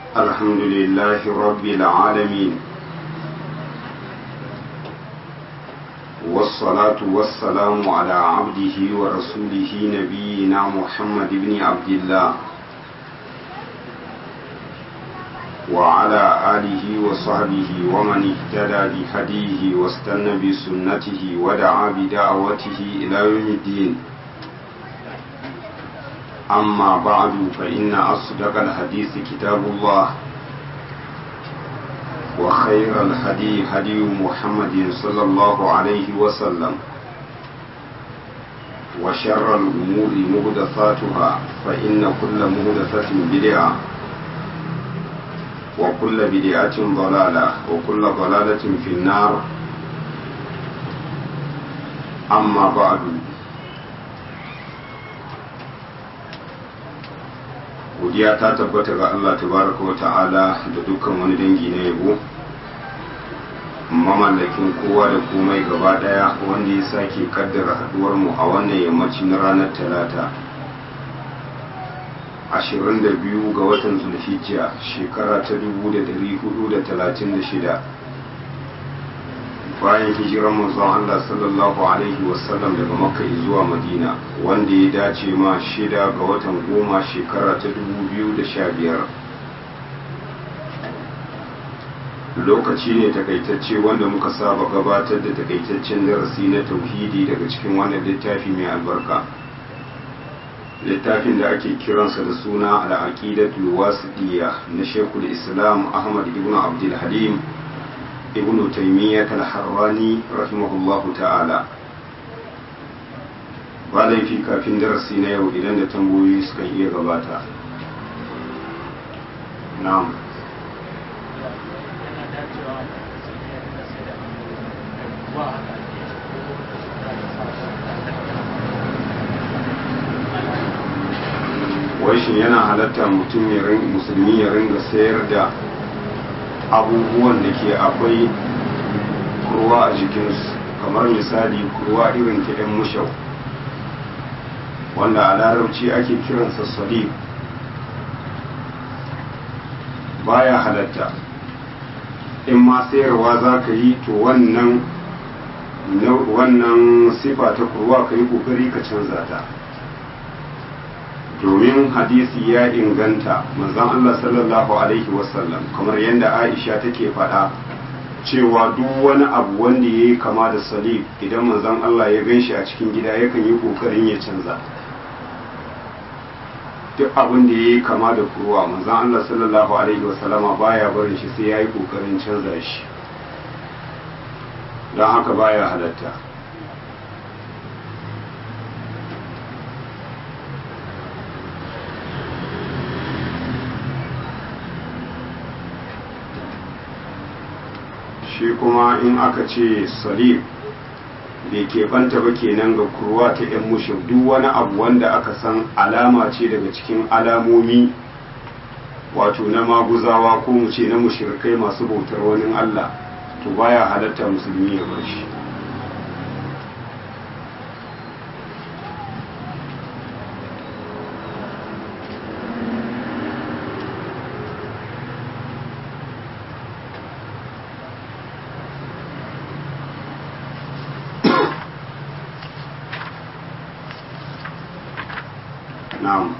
الحمد لله رب العالمين والصلاة والسلام على عبده ورسوله نبينا محمد بن عبد الله وعلى آله وصحبه ومن اهتدى بهديه واستنى بسنته ودعا بدعوته إلى يوم الدين أما بعد فإن أصدق الحديث كتاب الله وخير الهدي هدي محمد صلى الله عليه وسلم وشر الأمور مهدثاتها فإن كل مهدثة بدعة وكل بدعة ضلالة وكل ضلالة في النار أما بعد godiya ta tabbata ga Allah tabaraka wa ta'ala da dukkan wani dangi na yabo mamallakin kowa da komai gaba daya wanda ya sake kaddara haduwar mu a wannan yammaci na ranar talata 22 ga watan zulhijja shekara ta 1436 bayan hijirar manzon Allah sallallahu alaihi wasallam daga makka zuwa madina wanda ya dace ma shida ga watan goma shekara ta 2015 lokaci ne takaitacce wanda muka saba gabatar da takaitaccen darasi na tauhidi daga cikin wannan littafi mai albarka littafin da ake kiransa da suna al'aqidatul wasiqiyya na shekul islam ahmad ibn abdul halim ibn taymiyyah al-harrani rahimahullahu ta'ala ba laifi kafin darasi na yau idan da tambayoyi suka iya gabata na'am wai shi yana halatta mutum musulmi ya ringa sayar da abubuwan da ke akwai kurwa a jikinsu kamar misali kurwa irin kiɗan mushau wanda a larabci ake kiransa salib baya halatta in ma sayarwa za ka yi to wannan wannan sifa ta kurwa ka yi kokari ka canza ta domin hadisi ya inganta manzon Allah sallallahu alaihi wasallam kamar yadda Aisha take faɗa cewa duk wani abu wanda ya yi kama da salib idan manzon Allah ya gan shi a cikin gida yakan yi ƙoƙarin ya canza duk abin da ya yi kama da kurwa manzon Allah sallallahu alaihi wasallama baya barin shi sai ya yi ƙoƙarin canza shi don haka baya halatta shi kuma in aka ce salib bai keɓanta ba kenan ga kurwa ta 'yan mushin duk wani abu wanda aka san alama ce daga cikin alamomi wato na maguzawa ko mu ce na mushirkai masu bautar wani Allah to baya halatta musulmi ya bar shi na'am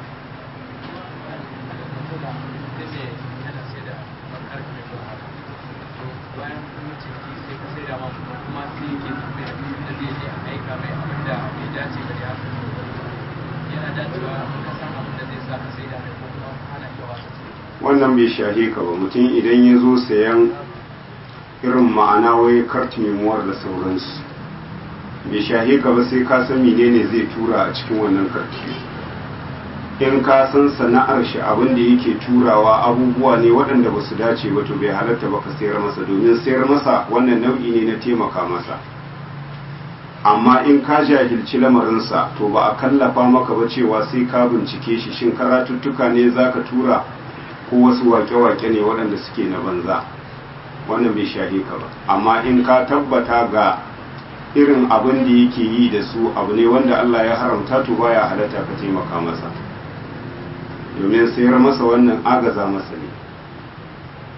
wannan bai shahe ka ba mutum idan ya zo sayan irin ma'ana wai kart memoir da sauransu bai shahe ka ba sai ka san menene zai tura a cikin wannan karti in ka san sana'ar shi abin da yake turawa abubuwa ne waɗanda ba su dace ba to bai halatta ba ka sayar masa domin sayar masa wannan nau'i ne na taimaka masa amma in ka jahilci lamarinsa to ba a kallafa maka ba cewa sai ka bincike shi shin karatuttuka ne za ka tura ko wasu wake-wake ne waɗanda suke na banza wannan bai shahe ka ba amma in ka tabbata ga irin abin da yake yi da su abu ne wanda Allah ya haramta to baya halatta ka taimaka masa domin sayar masa wannan agaza masa ne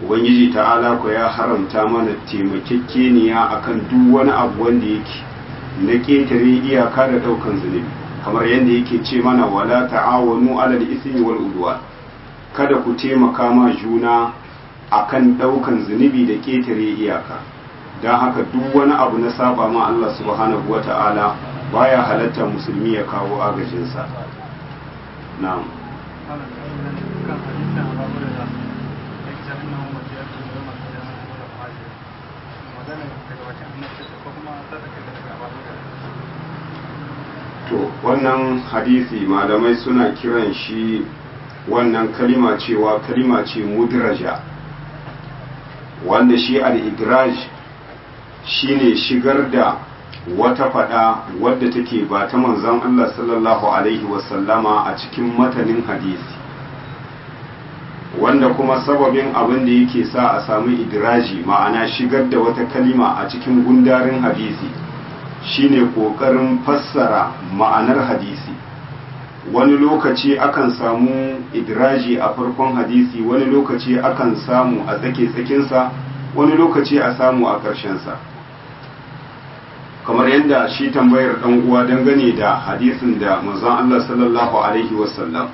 ubangiji ta'ala ko ya haramta mana taimakekeniya akan duk wani abu wanda yake na ƙetare iyaka da ɗaukan zunubi kamar yadda yake ce mana wala ta'awanu alal ismi wal udwan kada ku taimaka ma juna akan ɗaukan zunubi da ƙetare iyaka don haka duk wani abu na saba ma Allah subhanahu wa ta'ala baya halatta musulmi ya kawo agajinsa na'am to wannan hadisi malamai suna kiran shi wannan kalima cewa kalima ce mudraja wanda shi al-idraj shine shigar da wata fada wadda take ba ta manzon Allah sallallahu alaihi wasallama a cikin matanin hadisi wanda kuma sababin abin da yake sa a samu idraji ma'ana shigar da wata kalima a cikin gundarin hadisi shine kokarin fassara ma'anar hadisi wani lokaci akan samu idraji a farkon hadisi wani lokaci akan samu a tsake-tsakinsa wani lokaci a samu a ƙarshensa kamar yadda shi tambayar ɗan uwa dangane da hadisin da manzon Allah sallallahu alaihi wasallam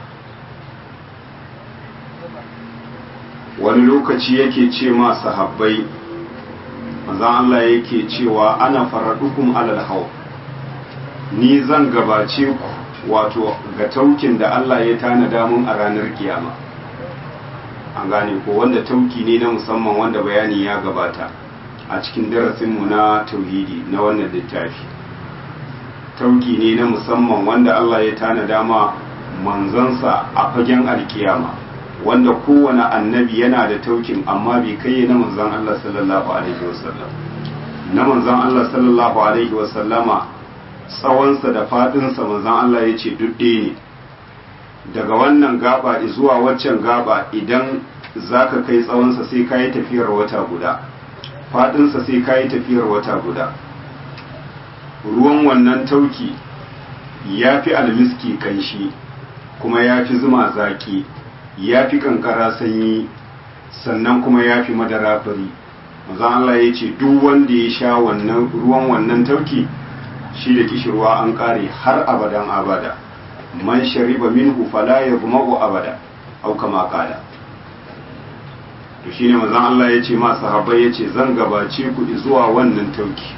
wani lokaci yake ce ma sahabbai manzon Allah yake cewa ana faradukum alal haw ni zan gabace ku wato ga taukin da Allah ya tanada mun a ranar kiyama an gane ko wanda tauki ne na musamman wanda bayani ya gabata a cikin darasinmu na tauhidi na wannan littafi tauki ne na musamman wanda Allah ya tanada ma manzansa a fagen alkiyama wanda kowane annabi yana da taukin amma bai kai na manzan Allah sallallahu alaihi wasallam na manzan Allah sallallahu alaihi wasallama tsawonsa da fadinsa manzan Allah ya ce dudde ne daga wannan gaba zuwa waccan gaba idan zaka kai tsawonsa sai ka yi tafiyar wata guda fadinsa sai ka yi tafiyar wata guda ruwan wannan tauki ya fi almiski kanshi kuma ya fi zuma zaki ya fi kankara sanyi sannan kuma ya fi madara fari mazan Allah ya ce duk wanda ya sha wannan ruwan wannan tauki shi da kishirwa an kare har abadan abada man shariba minhu fala yadma'u abada au kama qala to shine manzon Allah ya ce ma sahabbai ya ce zan gabace ku zuwa wannan tauki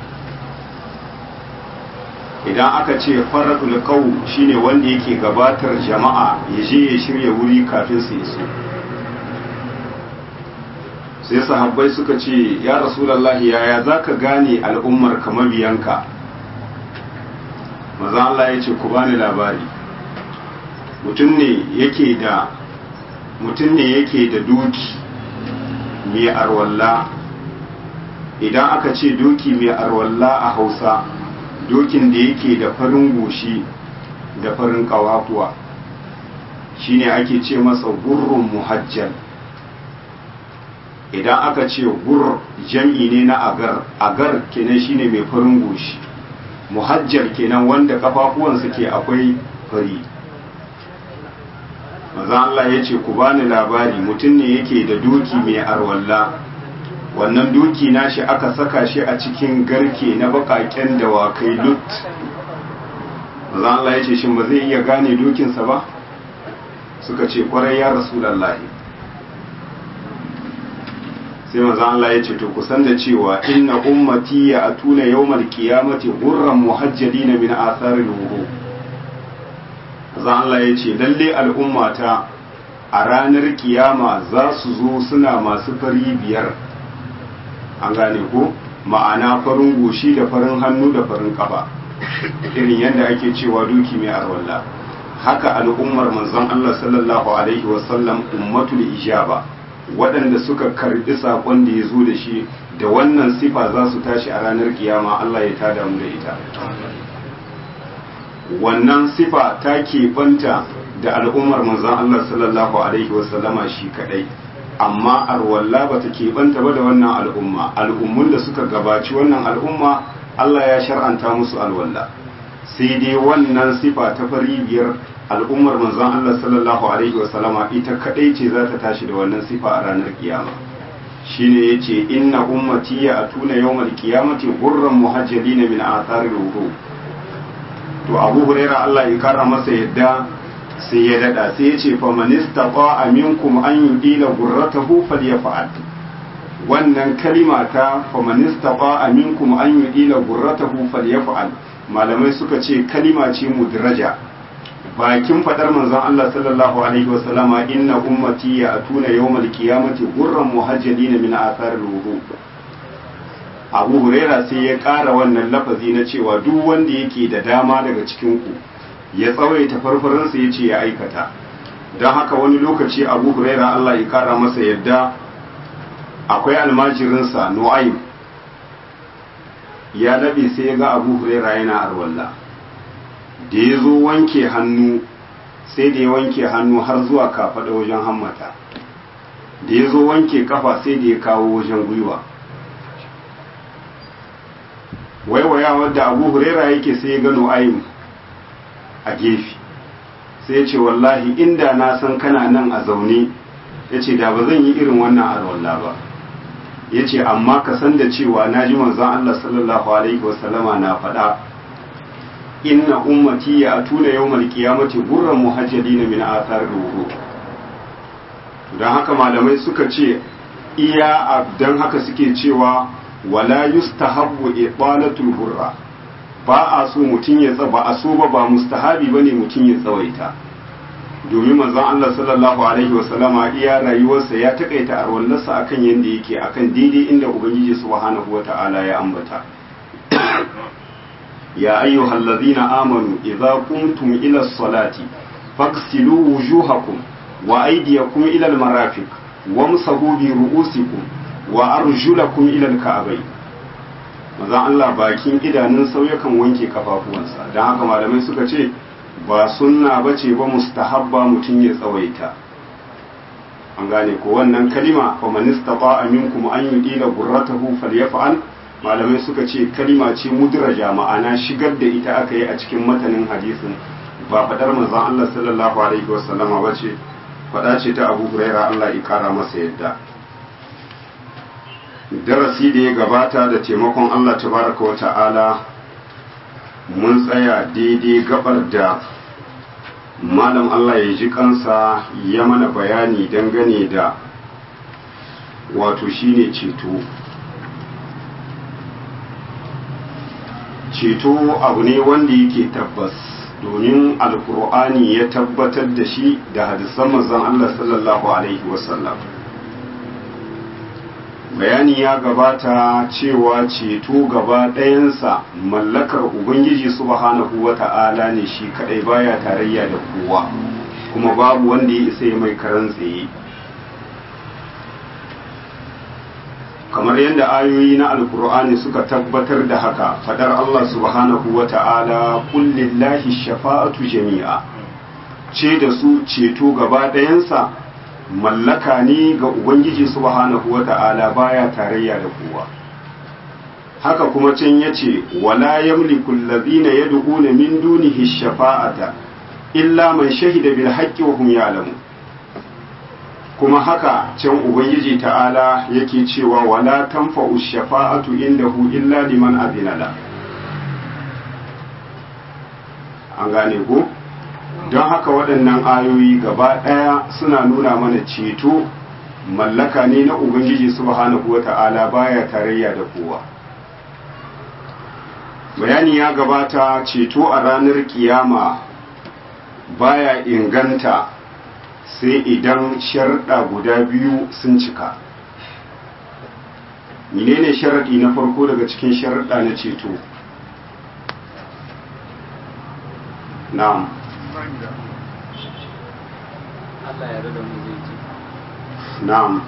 idan aka ce faradul qaw shine wanda yake gabatar jama'a ya je ya shirya wuri kafin su iso sai sahabbai suka ce ya rasulullahi yaya zaka gane al'ummar ka mabiyanka manzon Allah ya ce ku bani labari mutum ne yake da mutum ne yake da doki mai arwalla idan aka ce doki mai arwalla a hausa dokin da yake da farin goshi da farin kawafuwa shine ake ce masa gurrun muhajjal idan aka ce gur jam'i ne na agar agar kenan shine mai farin goshi muhajjal kenan wanda kafafuwansa ke akwai fari maza Allah ya ce ku bani labari mutum ne yake da doki mai arwalla wannan doki nashi aka saka shi a cikin garke na bakaken dawakai lut maza Allah ya ce shin ba zai iya gane dokinsa ba suka ce kwarai ya rasulallahi sai maza Allah ya ce to kusan da cewa inna ummati ya atuna yawmal qiyamati ghurran muhajjalina min atharil wudu zan Allah ya ce lalle al'ummata a ranar kiyama za su zo suna masu fari biyar an gane ko ma'ana farin goshi da farin hannu da farin kafa irin yadda ake cewa duki mai arwalla haka al'ummar manzon Allah sallallahu alaihi wasallam ummatul ijaba waɗanda suka karbi saƙon da ya zo da shi da wannan sifa za su tashi a ranar kiyama Allah ya tada mu da ita wannan sifa ta keɓanta da al'ummar manzon Allah sallallahu alaihi wasallama shi kadai amma arwalla ba ta keɓanta ba da wannan al'umma al'ummun da suka gabaci wannan al'umma Allah ya shar'anta musu alwalla sai dai wannan sifa ta fari biyar al'ummar manzon Allah sallallahu alaihi wasallama ita kadai ce za ta tashi da wannan sifa a ranar kiyama shine yace inna ummati ya atuna yawmal qiyamati ghurran muhajjalina min athari wudu to Abu Huraira Allah ya kara masa yadda sai ya dada sai yace fa man istata minkum an yudila ghurratahu falyaf'al wannan kalima ta fa man istata minkum an yudila ghurratahu falyaf'al malamai suka ce kalima ce mudraja bakin fadar manzon Allah sallallahu alaihi wasallama inna ummati ya atuna yawmal qiyamati gurran muhajjalina min athar al-wudu Abu Huraira sai ya ƙara wannan lafazi na cewa duk wanda yake da dama daga cikin ku ya tsawaita farfaransa ya ce ya aikata don haka wani lokaci Abu Huraira Allah ya ƙara masa yadda akwai almajirinsa Nu'aym ya labe sai ya ga Abu Huraira yana arwalla da ya zo wanke hannu sai da ya wanke hannu har zuwa kafaɗa wajen hammata da ya zo wanke kafa sai da ya kawo wajen gwiwa waiwaya wadda abu huraira yake sai ya gano ayin a gefe sai ya ce wallahi inda na san kana nan a zaune ya ce da ba zan yi irin wannan alwallah ba ya ce amma ka san da cewa na ji manzon Allah sallallahu alaihi wasallama na faɗa inna ummati ya atuna yawmal qiyamati gurran muhajjalina min athar ruhu dan haka malamai suka ce iya dan haka suke cewa wala yustahabbu ibalatul hurra ba a so mutum ya tsaba a so ba ba mustahabi bane mutum ya tsawaita domin manzon Allah sallallahu alaihi wasallama iya rayuwarsa ya takaita arwallarsa akan yanda yake akan daidai inda ubangiji subhanahu wata'ala ya ambata يا أيها الذين آمنوا إذا قمتم إلى الصلاة فاغسلوا وجوهكم وأيديكم إلى المرافق وامسحوا برؤوسكم وأرجلكم إلى الكعبين maza Allah bakin idanun sauyakan wanke kafafuwansa don haka malamai suka ce ba sunna ba ce ba mustahabba mutum ya tsawaita an gane ko wannan kalima fa man istata minkum an yudila gurratahu falyaf'al malamai suka ce kalima ce mudraja ma'ana shigar da ita aka yi a cikin matanin hadisin ba fadar manzon Allah sallallahu alaihi wasallama ba ce fada ce ta Abu Huraira Allah ya kara masa yadda darasi da ya gabata da taimakon Allah tabaraka wa ta'ala mun tsaya daidai gabar da malam Allah ya ji kansa ya mana bayani dangane da wato shine ceto ceto abu ne wanda yake tabbas domin alkur'ani ya tabbatar da shi da hadisan manzon Allah sallallahu alaihi wasallam bayani ya gabata cewa ceto gaba ɗayansa mallakar ubangiji subhanahu wa ta'ala ne shi kadai baya tarayya da kowa kuma babu wanda ya isa mai karan tsaye kamar yadda ayoyi na alkur'ani suka tabbatar da haka fadar Allah subhanahu wa ta'ala kullillahi shafa'atu jami'a ce da su ceto gaba ɗayansa mallaka ne ga ubangiji subhanahu wa ta'ala baya tarayya da kowa haka kuma can yace wala yamliku allazina yad'una min dunihi shafa'ata illa man shahida bil haqqi wa hum ya'lamun kuma haka can ubangiji ta'ala yake cewa wala tanfa'u shafa'atu indahu illa liman azina la an gane ko don haka waɗannan ayoyi gaba ɗaya suna nuna mana ceto mallaka ne na ubangiji subhanahu wata'ala baya tarayya da kowa bayani ya gabata ceto a ranar kiyama baya inganta sai idan sharɗa guda biyu sun cika menene sharaɗi na farko daga cikin sharaɗa na ceto na'am na'am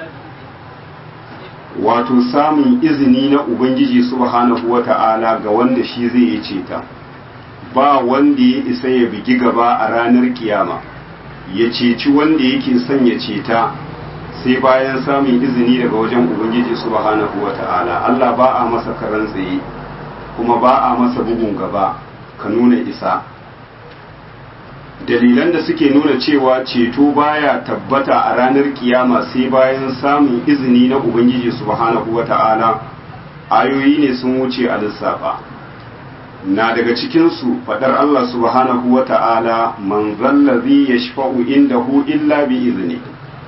wato samun izini na ubangiji subhanahu wata'ala ga wanda shi zai yi ceta ba wanda ya isa ya bigi gaba a ranar kiyama ya ceci wanda yake son ya ceta sai bayan samun izini daga wajen ubangiji subhanahu wata'ala Allah ba a masa karan tsaye kuma ba a masa bugun gaba ka nuna isa dalilan da suke nuna cewa ceto baya tabbata a ranar kiyama sai bayan samun izini na ubangiji subhanahu wata'ala ayoyi ne sun wuce a lissafa na daga cikinsu faɗar Allah subhanahu wata'ala man zallazi yashfa'u indahu illa bi izni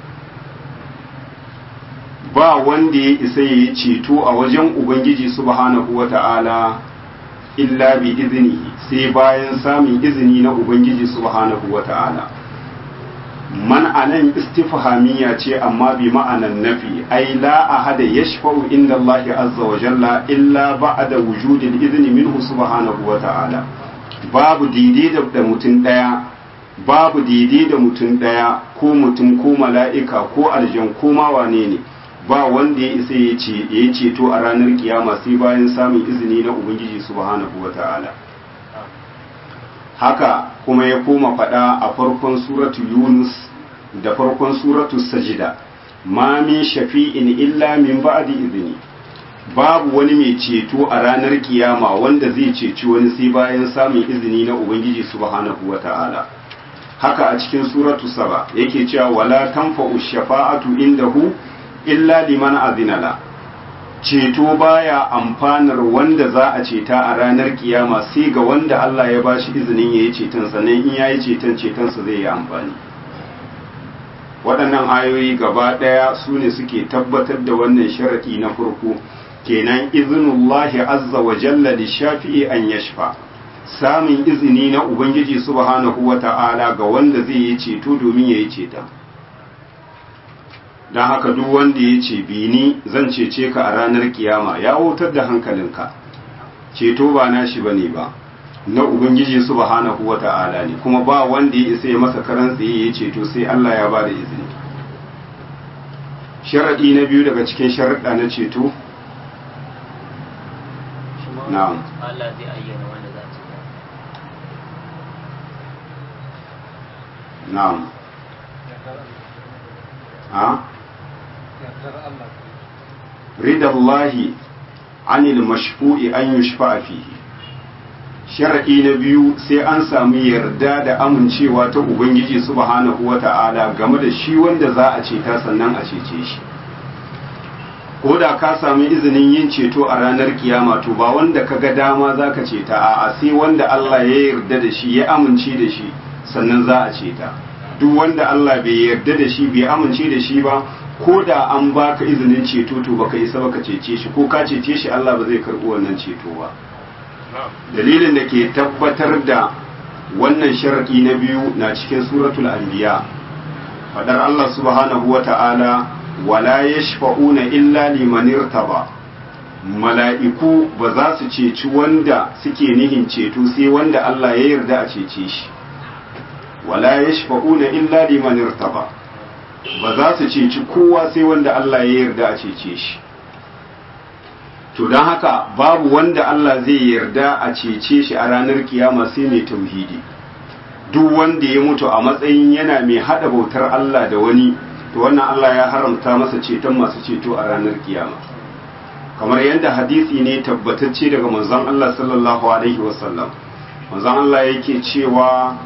ba wanda ya isa ya yi ceto a wajen ubangiji subhanahu wata'ala illa bi iznihi sai bayan samun izini na ubangiji subhanahu wata'ala man anan istifhamiyya ce amma bi ma'anan nafi ai la ahada yashfa'u inda Allah azza wa jalla illa ba'da wujudil izni minhu subhanahu wata'ala babu daidai da mutum daya babu daidai da mutum daya ko mutum ko mala'ika ko aljan ko ma wane ne ba wanda ya isa ya ce ya ceto a ranar kiyama sai bayan samun izini na ubangiji subhanahu wata'ala haka kuma ya koma faɗa a farkon suratu yunus da farkon suratu sajida ma min shafi'in illa min ba'di izini babu wani mai ceto a ranar kiyama wanda zai ceci wani sai bayan samun izini na ubangiji subhanahu wata'ala haka a cikin suratu saba yake cewa wala tanfa'u shafa'atu indahu illa liman azinala ceto baya amfanar wanda za a ceta a ranar kiyama sai ga wanda Allah ya bashi izinin yayi ceton sannan in yayi ceton cetonsa zai yi amfani waɗannan ayoyi gaba ɗaya su ne suke tabbatar da wannan sharaɗi na farko kenan izinullahi azza wa jalla da shafi'i an yashfa samun izini na ubangiji subhanahu wa ta'ala ga wanda zai yi ceto domin ya yi ceton don haka duk wanda ya ce bini zan cece ka a ranar kiyama ya wutar da hankalinka ceto ba nashi bane ba na ubangiji subhanahu wata'ala ne kuma ba wanda ya isa ya masa karan tsaye ya ceto sai Allah ya ba da izini sharadi na biyu daga cikin sharaɗa na ceto na'am Allah zai ayyana wanda za su na'am ha رضا الله عن المشفوع أن يشفع فيه sharaɗi na biyu sai an samu yarda da amincewa ta ubangiji subhanahu wata'ala game da shi wanda za a ceta sannan a cece shi ko da ka sami izinin yin ceto a ranar kiyama to ba wanda ka ga dama za ka ceta a sai wanda Allah ya yarda da shi ya amince da shi sannan za a ceta duk wanda Allah bai yarda da shi bai amince da shi ba ko da an baka izinin ceto to baka isa baka cece shi ko ka cece shi Allah ba zai karɓi wannan ceto ba dalilin da ke tabbatar da wannan sharadi na biyu na cikin suratul anbiya fadar Allah subhanahu wata'ala wala yashfa'una illa liman irtaba mala'iku ba za su ceci wanda suke nihin ceto sai wanda Allah ya yarda a cece shi wala yashfa'una illa liman irtaba ba za su ceci kowa sai wanda Allah ya yarda a cece shi to don haka babu wanda Allah zai yarda a cece shi a ranar kiyama sai mai tauhidi duk wanda ya mutu a matsayin yana mai hada bautar Allah da wani to wannan Allah ya haramta masa ceton masu ceto a ranar kiyama kamar yadda hadisi ne tabbatacce daga manzon Allah sallallahu alaihi wasallam manzon Allah yake cewa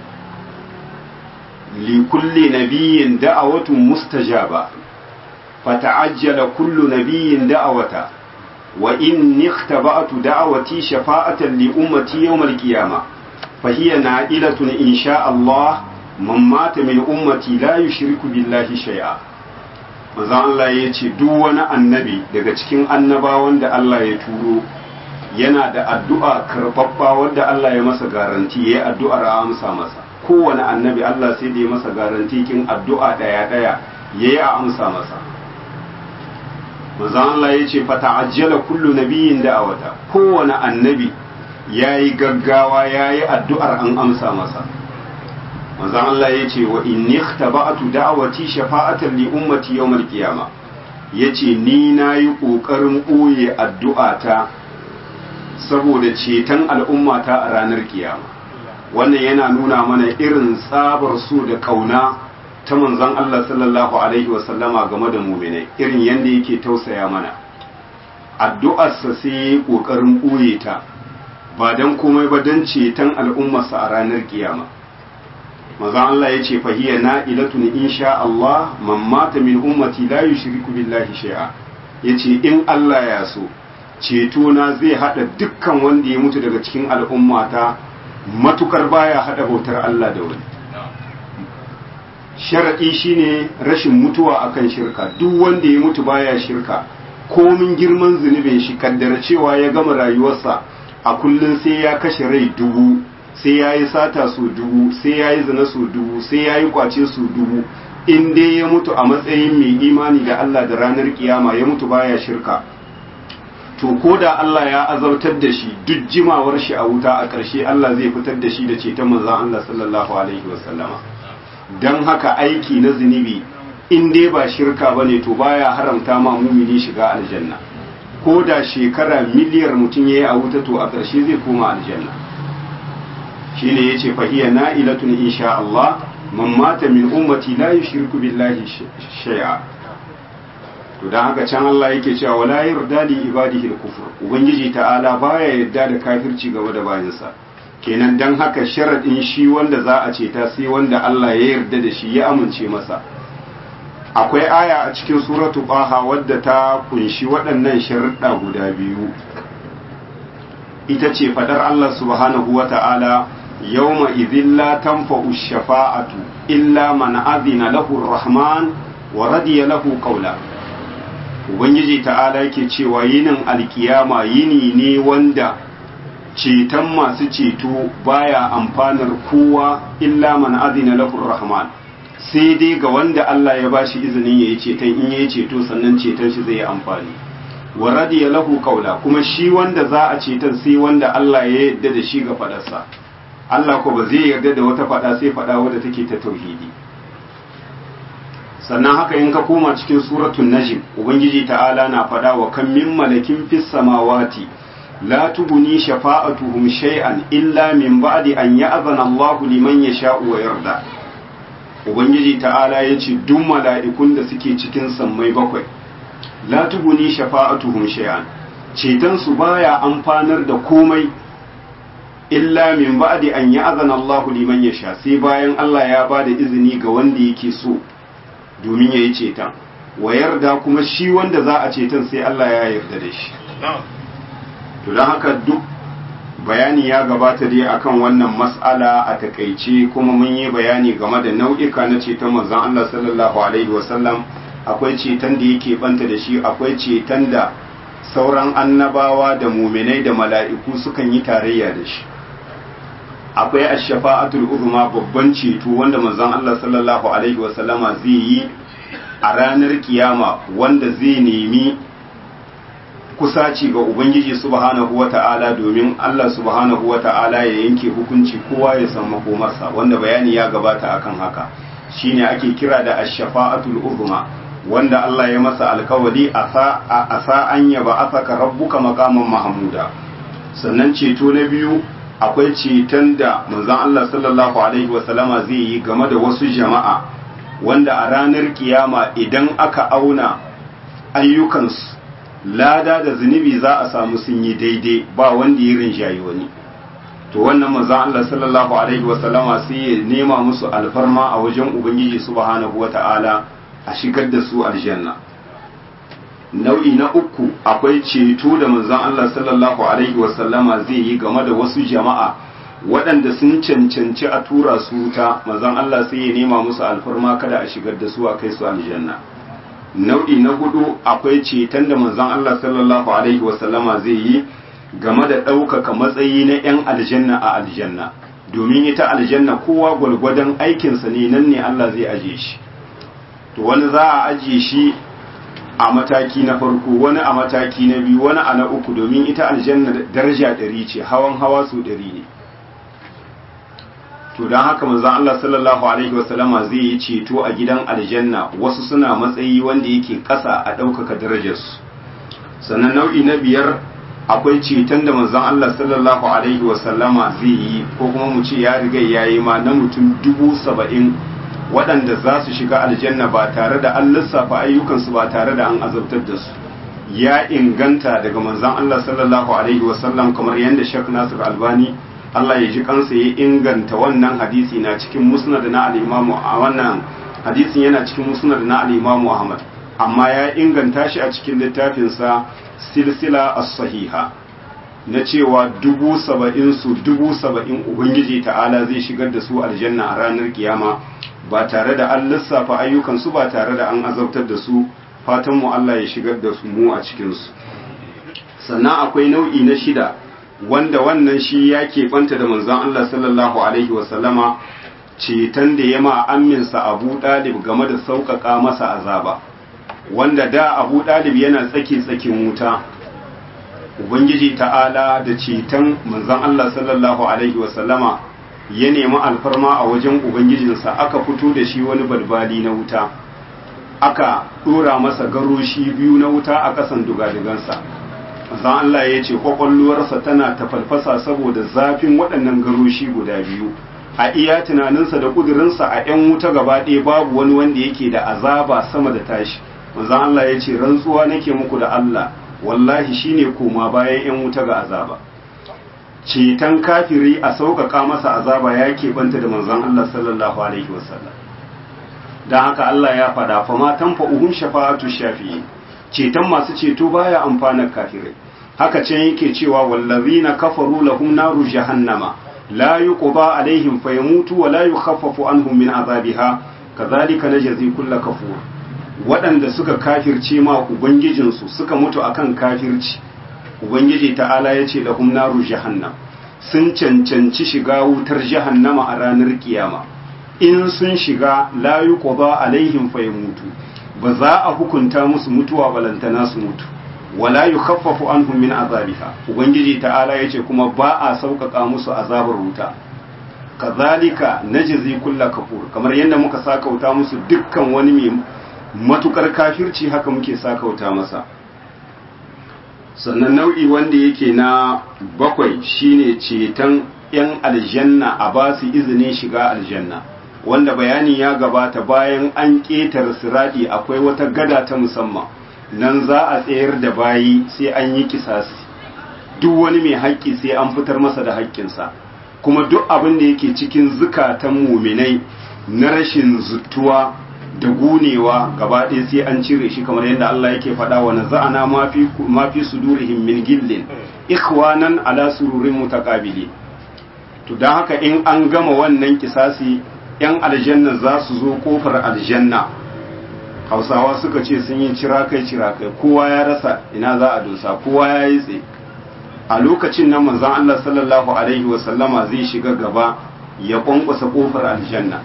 likulli nabiyyin da'awatun mustajaba fata'ajjala kullu nabiyyin da'awata wa inni ikhtaba'tu da'awati shafa'atan li ummati yawm al-qiyamah fa hiya na'ilatun insha Allah man mata min ummati la yushriku billahi shay'a manzon Allah ya ce duk wani annabi daga cikin annabawan da Allah ya turo yana da addu'a karɓaɓɓa wadda Allah ya masa garanti ya yi addu'ar a amsa masa kowane annabi Allah sai da ya masa garanti kin addu'a ɗaya ɗaya ya yi a amsa masa manzon Allah ya ce fata ajjala kullu nabiyin da'awata kowane annabi ya yi gaggawa ya yi addu'ar an amsa masa manzon Allah ya ce wa inni ikhtaba'tu da'awati shafa'atan li ummati yawmal qiyama yace ni nayi kokarin boye addu'ata saboda ceton al'ummata a ranar kiyama wannan yana nuna mana irin tsabar su da kauna ta manzon Allah sallallahu alaihi wa sallama game da mu'minai irin yanda yake tausaya mana addu'arsa sai kokarin boye ta ba dan komai ba dan ceton al'ummarsa a ranar kiyama maza Allah ya ce fahiya na ilatun insha Allah man mata min ummati la yushriku billahi shay'a yace in Allah ya so ceto na zai hada dukkan wanda ya mutu daga cikin al'ummata matukar baya hada bautar Allah da wani sharadi shine rashin mutuwa akan shirka duk wanda ya mutu baya shirka komin girman zunubin shi kaddara cewa ya gama rayuwarsa a kullum sai ya kashe rai dubu sai ya yi sata su dubu sai ya yi zina su dubu sai ya yi kwace su dubu in dai ya mutu a matsayin mai imani da Allah da ranar kiyama ya mutu baya shirka to ko da Allah ya azautar da shi duk jimawar shi a wuta a ƙarshe Allah zai fitar da shi da ceton manzon Allah sallallahu alaihi wasallama dan haka aiki na zunubi in dai ba shirka bane to baya haramta ma mumini shiga aljanna ko da shekara miliyar mutum yayi a wuta to a ƙarshe zai koma aljanna shine yace fa hiya na'ilatun insha Allah man mata min ummati la yushriku billahi shay'a to dan haka can Allah yake cewa wala yarda li ibadihi al-kufr ubangiji ta'ala baya yarda da kafirci game da bayansa kenan dan haka sharadin shi wanda za a ce ta sai wanda Allah ya yarda da shi ya amince masa akwai aya a cikin suratu baha wadda ta kunshi waɗannan sharuɗa guda biyu ita ce fadar Allah subhanahu wa ta'ala yawma idhin la tanfa'u shafa'atu illa man adhina lahu rahman wa radiya lahu qawla ubangiji ta'ala yake cewa yinin alkiyama yini ne wanda ceton masu ceto baya amfanar kowa illa man adhina lahu rahman sai dai ga wanda Allah ya bashi izinin yayi ceton in yayi ceto sannan ceton shi zai yi amfani wa radiya lahu qawla kuma shi wanda za a ceton sai wanda Allah ya yarda da shi ga fadarsa Allah ko ba zai yarda da wata fada sai fada wadda take ta tauhidi sannan haka in ka koma cikin suratul najm ubangiji ta'ala na fada wa kan min malakin fis samawati la tubuni shafa'atuhum shay'an illa min ba'di an ya'zana Allahu liman yasha'u wa yarda ubangiji ta'ala yace duk mala'ikun da suke cikin sammai bakwai la tubuni shafa'atuhum shay'an ceton su baya amfanar da komai illa min ba'di an ya'zana Allahu liman yasha sai bayan Allah ya bada izini ga wanda yake so domin yayi ceton wa yarda kuma shi wanda za a ceton sai Allah ya yarda da shi to don haka duk bayani ya gabata dai akan wannan mas'ala a takaice kuma mun yi bayani game da nau'ika na ceton manzon Allah sallallahu alaihi wasallam akwai ceton da yake banta da shi akwai ceton da sauran annabawa da muminai da mala'iku sukan yi tarayya da shi akwai ash-shafa'atul uzma babban ceto wanda manzon Allah sallallahu alaihi wasallama zai yi a ranar kiyama wanda zai nemi kusaci ga ubangiji subhanahu wata'ala domin Allah subhanahu wata'ala ya yanke hukunci kowa ya san makomarsa wanda bayani ya gabata akan haka shine ake kira da ash-shafa'atul uzma wanda Allah ya masa alkawari a sa an yaba asaka rabbuka maqaman mahmuda sannan ceto na biyu akwai ceton da manzon Allah sallallahu alaihi wasallama zai yi game da wasu jama'a wanda a ranar kiyama idan aka auna ayyukansu lada da zunubi za a samu sun yi daidai ba wanda ya rinjayi wani to wannan manzon Allah sallallahu alaihi wasallama sai ya nema musu alfarma a wajen ubangiji subhanahu wata'ala a shigar da su aljanna nau'i na uku akwai ceto da manzon Allah sallallahu alaihi wasallama zai yi game da wasu jama'a waɗanda sun cancanci a tura su wuta manzon Allah sai ya nema musu alfarma kada a shigar da su a kai su aljanna nau'i na hudu akwai ceton da manzon Allah sallallahu alaihi wasallama zai yi game da ɗaukaka matsayi na 'yan aljanna a aljanna domin ita aljanna kowa gwalgwadon aikinsa ne nan ne Allah zai aje shi to wani za a ajiye shi a mataki na farko wani a mataki na biyu wani a na uku domin ita aljanna daraja ɗari ce hawan hawa su ɗari ne to don haka manzon Allah sallallahu alaihi wasallama zai yi ceto a gidan aljanna wasu suna matsayi wanda yake ƙasa a ɗaukaka darajarsu sannan nau'i na biyar akwai ceton da manzon Allah sallallahu alaihi wasallama zai yi ko kuma mu ce ya riga ya yi ma na mutum dubu saba'in waɗanda za su shiga aljanna ba tare da an lissafa ayyukansu ba tare da an azabtar da su ya inganta daga manzon Allah sallallahu alaihi wasallam kamar yadda Sheikh Nasir Albani Allah ya ji kansa ya inganta wannan hadisi na cikin musnad na al-imamu a wannan hadisin yana cikin musnad na al-imamu Ahmad amma ya inganta shi a cikin littafinsa silsila as-sahiha na cewa dubu saba'in su dubu saba'in ubangiji ta'ala zai shigar da su aljanna a ranar kiyama ba tare da an lissafa ayyukansu ba tare da an azabtar da su fatanmu Allah ya shigar da su mu a cikinsu sannan akwai nau'i na shida wanda wannan shi ya keɓanta da manzon Allah sallallahu alaihi wasallama ceton da ya ma amminsa abu ɗalib game da sauƙaƙa masa azaba wanda da abu ɗalib yana tsaki tsakin wuta ubangiji ta'ala da ceton manzon Allah sallallahu alaihi wasallama ya nemi alfarma a wajen ubangijinsa aka fito da shi wani balbali na wuta aka ɗora masa garoshi biyu na wuta a ƙasan dugadigansa manzon Allah ya ce kwakwalwarsa tana tafalfasa saboda zafin waɗannan garoshi guda biyu a iya tunaninsa da ƙudurinsa a 'yan wuta gaba ɗaya babu wani wanda yake da azaba sama da tashi manzon Allah ya ce rantsuwa nake muku da Allah wallahi shine koma bayan 'yan wuta ga azaba ceton kafiri a sauƙaƙa masa azaba ya keɓanta da manzon Allah sallallahu alaihi wasallam don haka Allah ya faɗa fa ma tanfa'uhum shafa'atu shafi'i ceton masu ceto baya amfanar kafirai haka can yake cewa wallazina kafaru lahum naru jahannama la yuqda alaihim fayamutu wa la yukhaffafu anhum min azabiha kadhalika najzi kulla kafur waɗanda suka kafirce ma ubangijinsu suka mutu akan kafirci ubangiji ta'ala ya ce lahum naru jahannam sun cancanci shiga wutar jahannama a ranar kiyama in sun shiga la yuqda alaihim fayamutu ba za a hukunta musu mutuwa balantana su mutu wala yukhaffafu anhum min azabiha ubangiji ta'ala yace kuma ba a sauƙaƙa musu azabar wuta kazalika najzi kulla kafur kamar yadda muka sakauta musu dukkan wani mai matukar kafirci haka muke sakauta masa sannan nau'i wanda yake na bakwai shine ceton yan aljanna a ba su izinin shiga aljanna wanda bayani ya gabata bayan an ƙetar siradi akwai wata gada ta musamman nan za a tsayar da bayi sai an yi kisasi duk wani mai haƙƙi sai an fitar masa da haƙƙinsa kuma duk abin da yake cikin zukatan muminai na rashin zuttuwa da gunewa gaba ɗaya sai an cire shi kamar yadda Allah yake faɗa wa naza'ana ma fi sudurihim min gillin ikhwanan ala sururin mutaqabili to dan haka in an gama wannan kisasi yan aljanna za su zo kofar aljanna hausawa suka ce sun yi cirakai cirakai kowa ya rasa ina za a dosa kowa ya yi tse a lokacin nan manzon Allah sallallahu alaihi wasallama zai shiga gaba ya kwankwasa kofar aljanna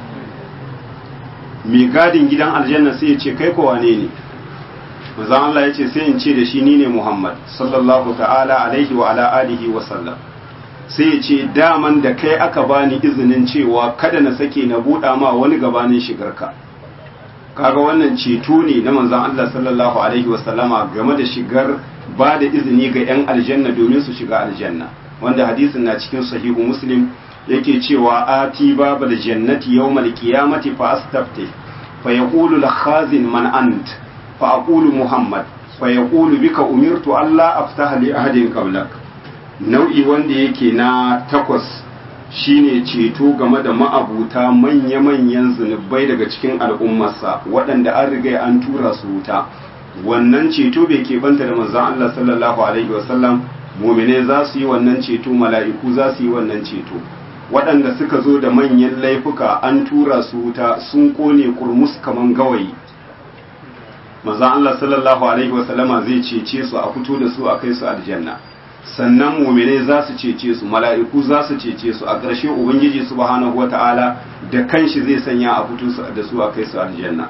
mai gadin gidan aljanna sai ya ce kai ko wane ne manzon Allah ya ce sai in ce da shi ni ne Muhammad sallallahu ta'ala alaihi wa ala alihi wa sallam sai ya ce daman da kai aka bani izinin cewa kada na sake na buɗa ma wani gabanin shigarka kaga wannan ceto ne na manzon Allah sallallahu alaihi wasallama game da shigar ba da izini ga 'yan aljanna domin su shiga aljanna wanda hadisin na cikin sahihu muslim yake cewa ati babal jannati yawmal qiyamati fa astafti fa yaqulu al khazin man ant fa aqulu muhammad fa yaqulu bika umirtu alla aftaha li ahadin qablak nau'i wanda yake na takwas shine ceto game da ma'abuta manya-manyan zunubai daga cikin al'ummarsa waɗanda an riga an tura su wuta wannan ceto bai keɓanta da manzon Allah sallallahu alaihi wasallam mumine za su yi wannan ceto mala'iku za su yi wannan ceto waɗanda suka zo da manyan laifuka an tura su wuta sun kone kurmus kaman gawayi manzon Allah sallallahu alaihi wasallama zai cece su a fito da su a kai su aljanna sannan mumine za su cece su mala'iku za su cece su a ƙarshe ubangiji subhanahu wata'ala da kanshi zai sanya a fito da su a kai su aljanna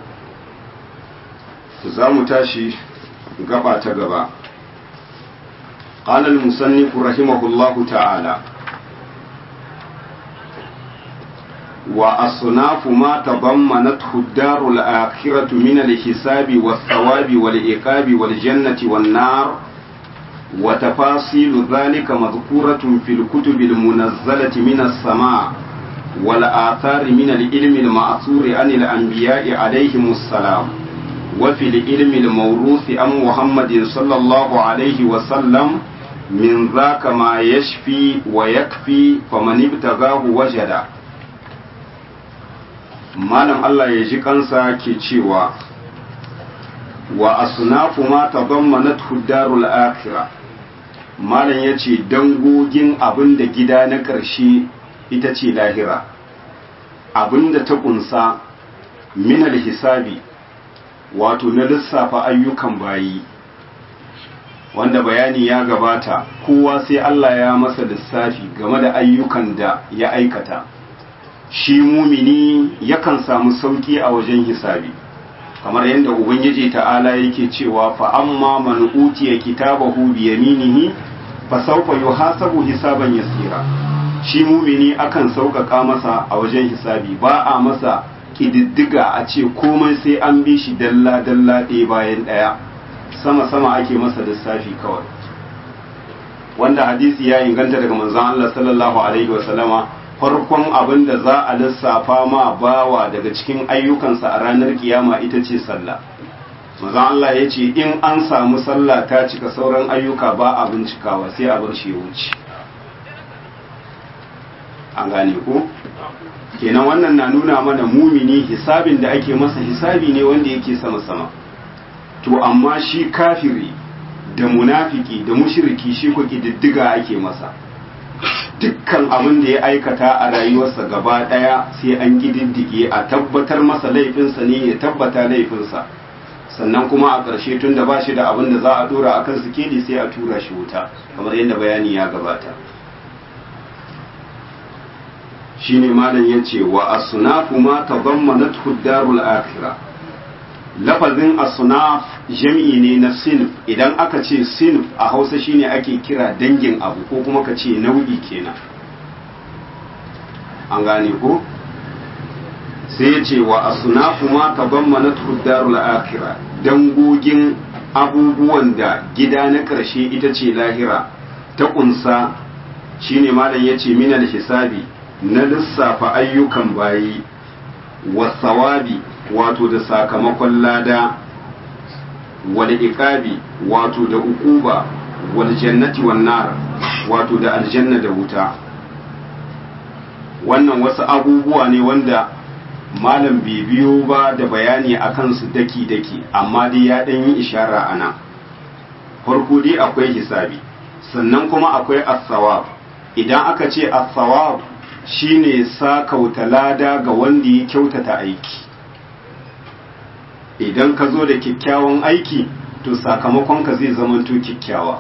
za mu tashi gaba ta gaba قال المصنف رحمه الله تعالى وأصناف ما تضمنته الدار الآخرة من الحساب والثواب والعقاب والجنة والنار وتفاصيل ذلك مذكورة في الكتب المنزلة من السماء والآثار من العلم المأثور عن الأنبياء عليهم السلام وفي العلم الموروث عن محمد صلى الله عليه وسلم min zaka ma yashfi wa yakfi faman ibtagahu wajada malam Allah ya ji kansa ke cewa wa asnafu ma tadammanathu darul akhirah malam yace dangogin abinda gida na ƙarshe ita ce lahira abinda ta kunsa min hisabi wato na lissafa ayyukan bayi wanda bayani ya gabata kowa sai Allah ya masa lissafi game da ayyukan da ya aikata shi mumini yakan samu sauki a wajen hisabi kamar yadda ubangiji ta'ala yake cewa fa amma man utiya kitabahu bi yaminihi fa sawfa yuhasabu hisaban yasira shi mumini akan sauƙaƙa masa a wajen hisabi ba a masa kididdiga a ce komai sai an bi shi dalla dalla ɗaya bayan ɗaya sama sama ake masa lissafi kawai wanda hadisi ya inganta daga manzon Allah sallallahu alaihi wasallama farkon abin da za a lissafa ma bawa daga cikin ayyukansa a ranar kiyama ita ce sallah manzon Allah ya ce in an samu sallah ta cika sauran ayyuka ba a bincikawa sai a bar shi ya wuce an gane ko kenan wannan na nuna mana mumini hisabin da ake masa hisabi ne wanda yake sama sama to amma shi kafiri da munafiki da mushriki shi ko diddiga ake masa dukkan abin da ya aikata a rayuwarsa gaba daya sai an gididdige a tabbatar masa laifinsa ne ya tabbata laifinsa sannan kuma a ƙarshe tun da ba shi da abin da za a dora a kan sikeli sai a tura shi wuta kamar yadda bayani ya gabata shine malam ya ce wa asunafu ma tadammanathu darul akhirah lafazin asunaf jam'i ne na sinf idan aka ce sinf a hausa shine ake kira dangin abu ko kuma ka ce nau'i kenan an gane ko sai ya ce wa asunafu ma tadammanathu darul akhirah dangogin abubuwan da gida na ƙarshe ita ce lahira ta kunsa shine malam ya ce minal hisabi na lissafa ayyukan bayi wasawabi wato da sakamakon lada wal iqabi wato da ukuba wal jannati wan nar wato da aljanna da wuta wannan wasu abubuwa ne wanda malam bai biyo ba da bayani akan su daki daki amma dai ya dan yi ishara ana farko dai akwai hisabi sannan kuma akwai as-sawab idan aka ce as-sawab shine sakauta lada ga wanda ya kyautata aiki idan ka zo da kyakkyawan aiki to sakamakonka zai zamanto kyakkyawa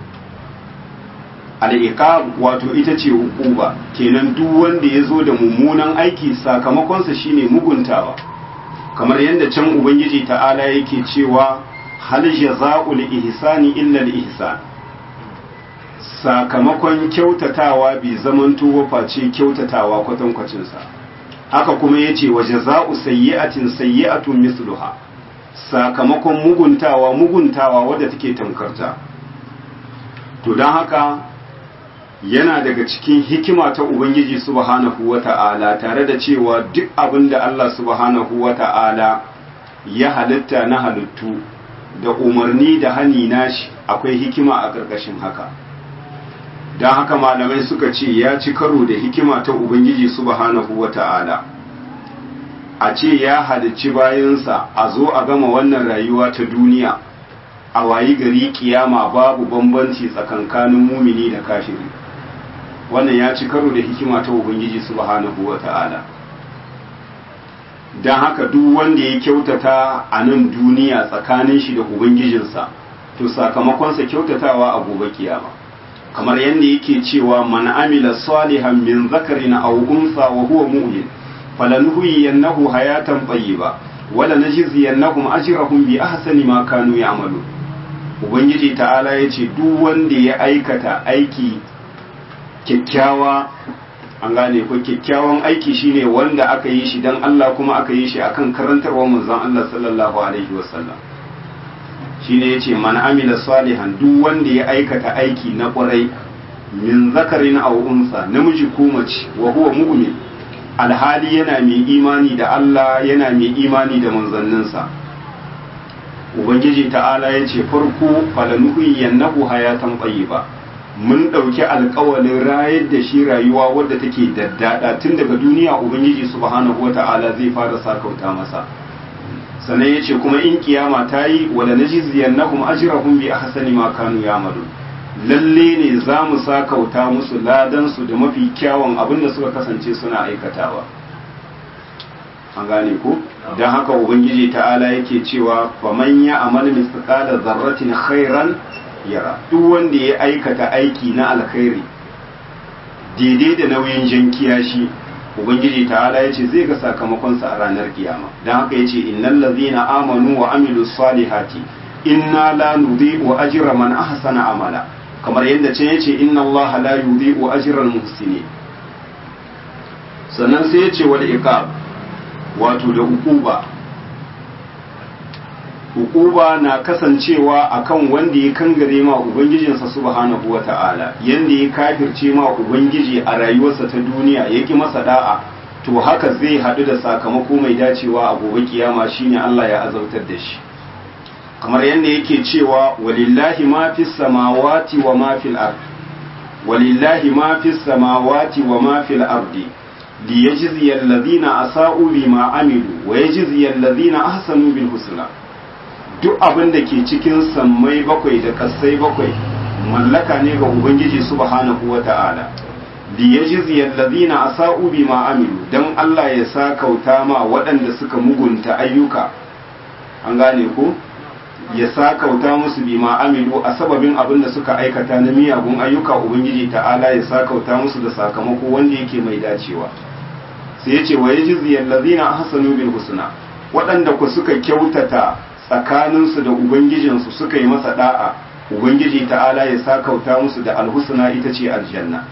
al'iqab wato ita ce hukuba kenan duk wanda ya zo da mummunan aiki sakamakonsa shine muguntawa kamar yadda can ubangiji ta'ala yake cewa hal jaza'ul ihsani illa al-ihsan sakamakon kyautatawa bai zamanto waface kyautatawa kwatankwacinsa haka kuma ya ce wa jaza'u sayyi'atin sayyi'atun misluha sakamakon muguntawa muguntawa wadda take tamkarta to don haka yana daga cikin hikima ta ubangiji subhanahu wata'ala tare da cewa duk abin da Allah subhanahu wata'ala ya halitta na halittu da umarni da hani nashi akwai hikima a ƙarƙashin haka don haka malamai suka ce ya ci karo da hikima ta ubangiji subhanahu wata'ala a ce ya halicci bayansa a zo a gama wannan rayuwa ta duniya a wayi gari kiyama babu bambanci tsakankanin mumini da kafiri wannan ya ci karo da hikima ta ubangiji subhanahu wata'ala don haka duk wanda ya kyautata a nan duniya tsakanin shi da ubangijinsa to sakamakonsa kyautatawa a gobe kiyama kamar yadda yake cewa man amila salihan min zakarin aw unsa wa huwa mu'min falanuhyiyannahu hayatan tayyiba wala najziyannahum ajrahum bi ahsani ma kanu ya'malu ubangiji ta'ala yace duk wanda ya aikata aiki kyakkyawa an gane ko kyakkyawan aiki shine wanda aka yi shi dan Allah kuma aka yi shi akan karantarwar manzon Allah sallallahu alaihi wasallam shine yace man amila salihan duk wanda ya aikata aiki na kwarai min zakarin aw unsa namiji ko mace wa huwa mu'min alhali yana mai imani da Allah yana mai imani da manzanninsa ubangiji ta'ala yace farko falanuhu yannahu hayatan tayyiba mun ɗauki alkawalin rayar da shi rayuwa wadda take daddada tun daga duniya ubangiji subhanahu wata'ala zai fara sakauta masa sannan ya ce kuma in kiyama ta yi wala najziyannahum ajrahum bi ahsani ma kanu ya'malun lalle ne za mu sakauta musu ladan su da mafi kyawun abin da suka kasance suna aikatawa an gane ku don haka ubangiji ta'ala yake cewa faman ya amal mithqala zarratin khairan yara duk wanda ya aikata aiki na alkhairi daidai da nauyin jan kiyashi ubangiji ta'ala ya ce zai ga sakamakonsa a ranar kiyama don haka ya ce innal ladzina amanu wa amilu salihati inna la nudhi'u ajra man ahsana amala kamar yadda can yace inna allaha la yudhi'u ajra al-muhsinin sannan sai ya ce wal iqab wato da ukuba hukuba na kasancewa akan wanda ya kangare ma ubangijinsa subhanahu wata'ala yanda ya kafirce ma ubangiji a rayuwarsa ta duniya ya ki masa da'a to haka zai haɗu da sakamako mai dacewa a gobe kiyama shine Allah ya azautar da shi kamar yadda yake cewa walillahi ma fis samawati wa ma fil ardi walillahi ma fis samawati wa ma fil ardi liyajziya alladhina asa'u bima amilu wa yajziya alladhina ahsanu bil husna duk abin da ke cikin sammai bakwai da kasai bakwai mallaka ne ga ubangiji subhanahu wata'ala li yajzi alladhina asa'u bima amilu dan Allah ya sa kauta ma waɗanda suka mugunta ayyuka an gane ko ya sa kauta musu bima amilu a sababin abin da suka aikata na miyagun ayyuka ubangiji ta'ala ya sa kauta musu da sakamako wanda yake mai dacewa sai ya ce wa yajzi alladhina ahsanu bil husna waɗanda ku suka kyautata tsakaninsu da ubangijinsu suka yi masa da'a ubangiji ta'ala ya sakauta musu da alhusna ita ce aljanna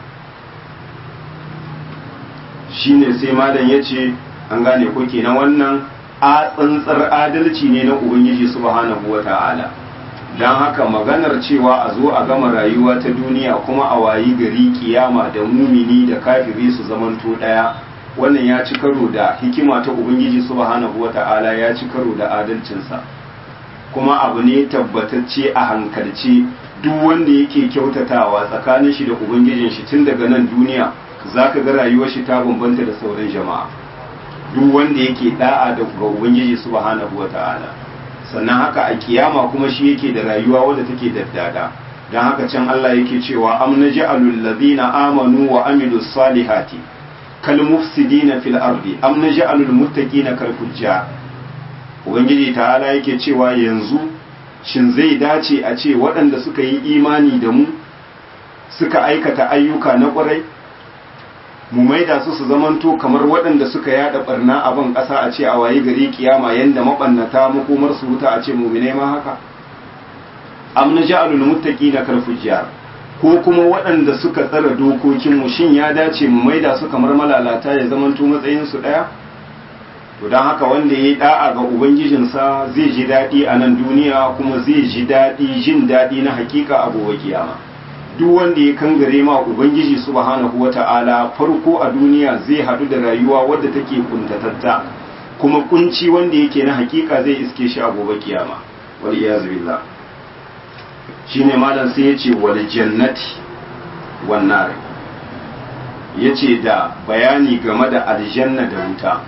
shine sai malam ya ce an gane ko kenan wannan a tsantsar adalci ne na ubangiji subhanahu wa ta'ala don haka maganar cewa a zo a gama rayuwa ta duniya kuma a wayi gari kiyama da mumini da kafiri su zamanto ɗaya wannan ya ci karo da hikima ta ubangiji subhanahu wa ta'ala ya ci karo da adalcinsa kuma abu ne tabbatacce a hankalce duk wanda yake kyautatawa tsakanin shi da ubangijin shi tun daga nan duniya zaka ga rayuwar shi ta bambanta da sauran jama'a duk wanda yake da'a da ga ubangiji subhanahu wata'ala sannan haka a kiyama kuma shi yake da rayuwa wadda take daddada dan haka can Allah yake cewa am naj'alul ladina amanu wa amilus salihati kal mufsidina fil ardi am naj'alul muttaqina kal fujjar ubangiji ta'ala yake cewa yanzu shin zai dace a ce waɗanda suka yi imani da mu suka aikata ayyuka na ƙwarai mu maida su su zamanto kamar waɗanda suka yada barna a ban ƙasa a ce a waye gari kiyama yanda mabannata makomar su wuta a ce mu'mine ma haka am naj'alul muttaqina kal fujjar ko kuma waɗanda suka tsara dokokin mu shin ya dace mu maida su kamar malalata ya zamanto matsayin su ɗaya to don haka wanda ya yi da'a ga ubangijinsa zai ji daɗi a nan duniya kuma zai ji daɗi jin daɗi na hakika a gobe kiyama duk wanda ya kangare ma ubangiji subhanahu wata'ala farko a duniya zai haɗu da rayuwa wadda take kuntatatta kuma kunci wanda yake na hakika zai iske shi a gobe kiyama wal iyaz billah shine malam sai yace wal jannati wan nar yace da bayani game da aljanna da wuta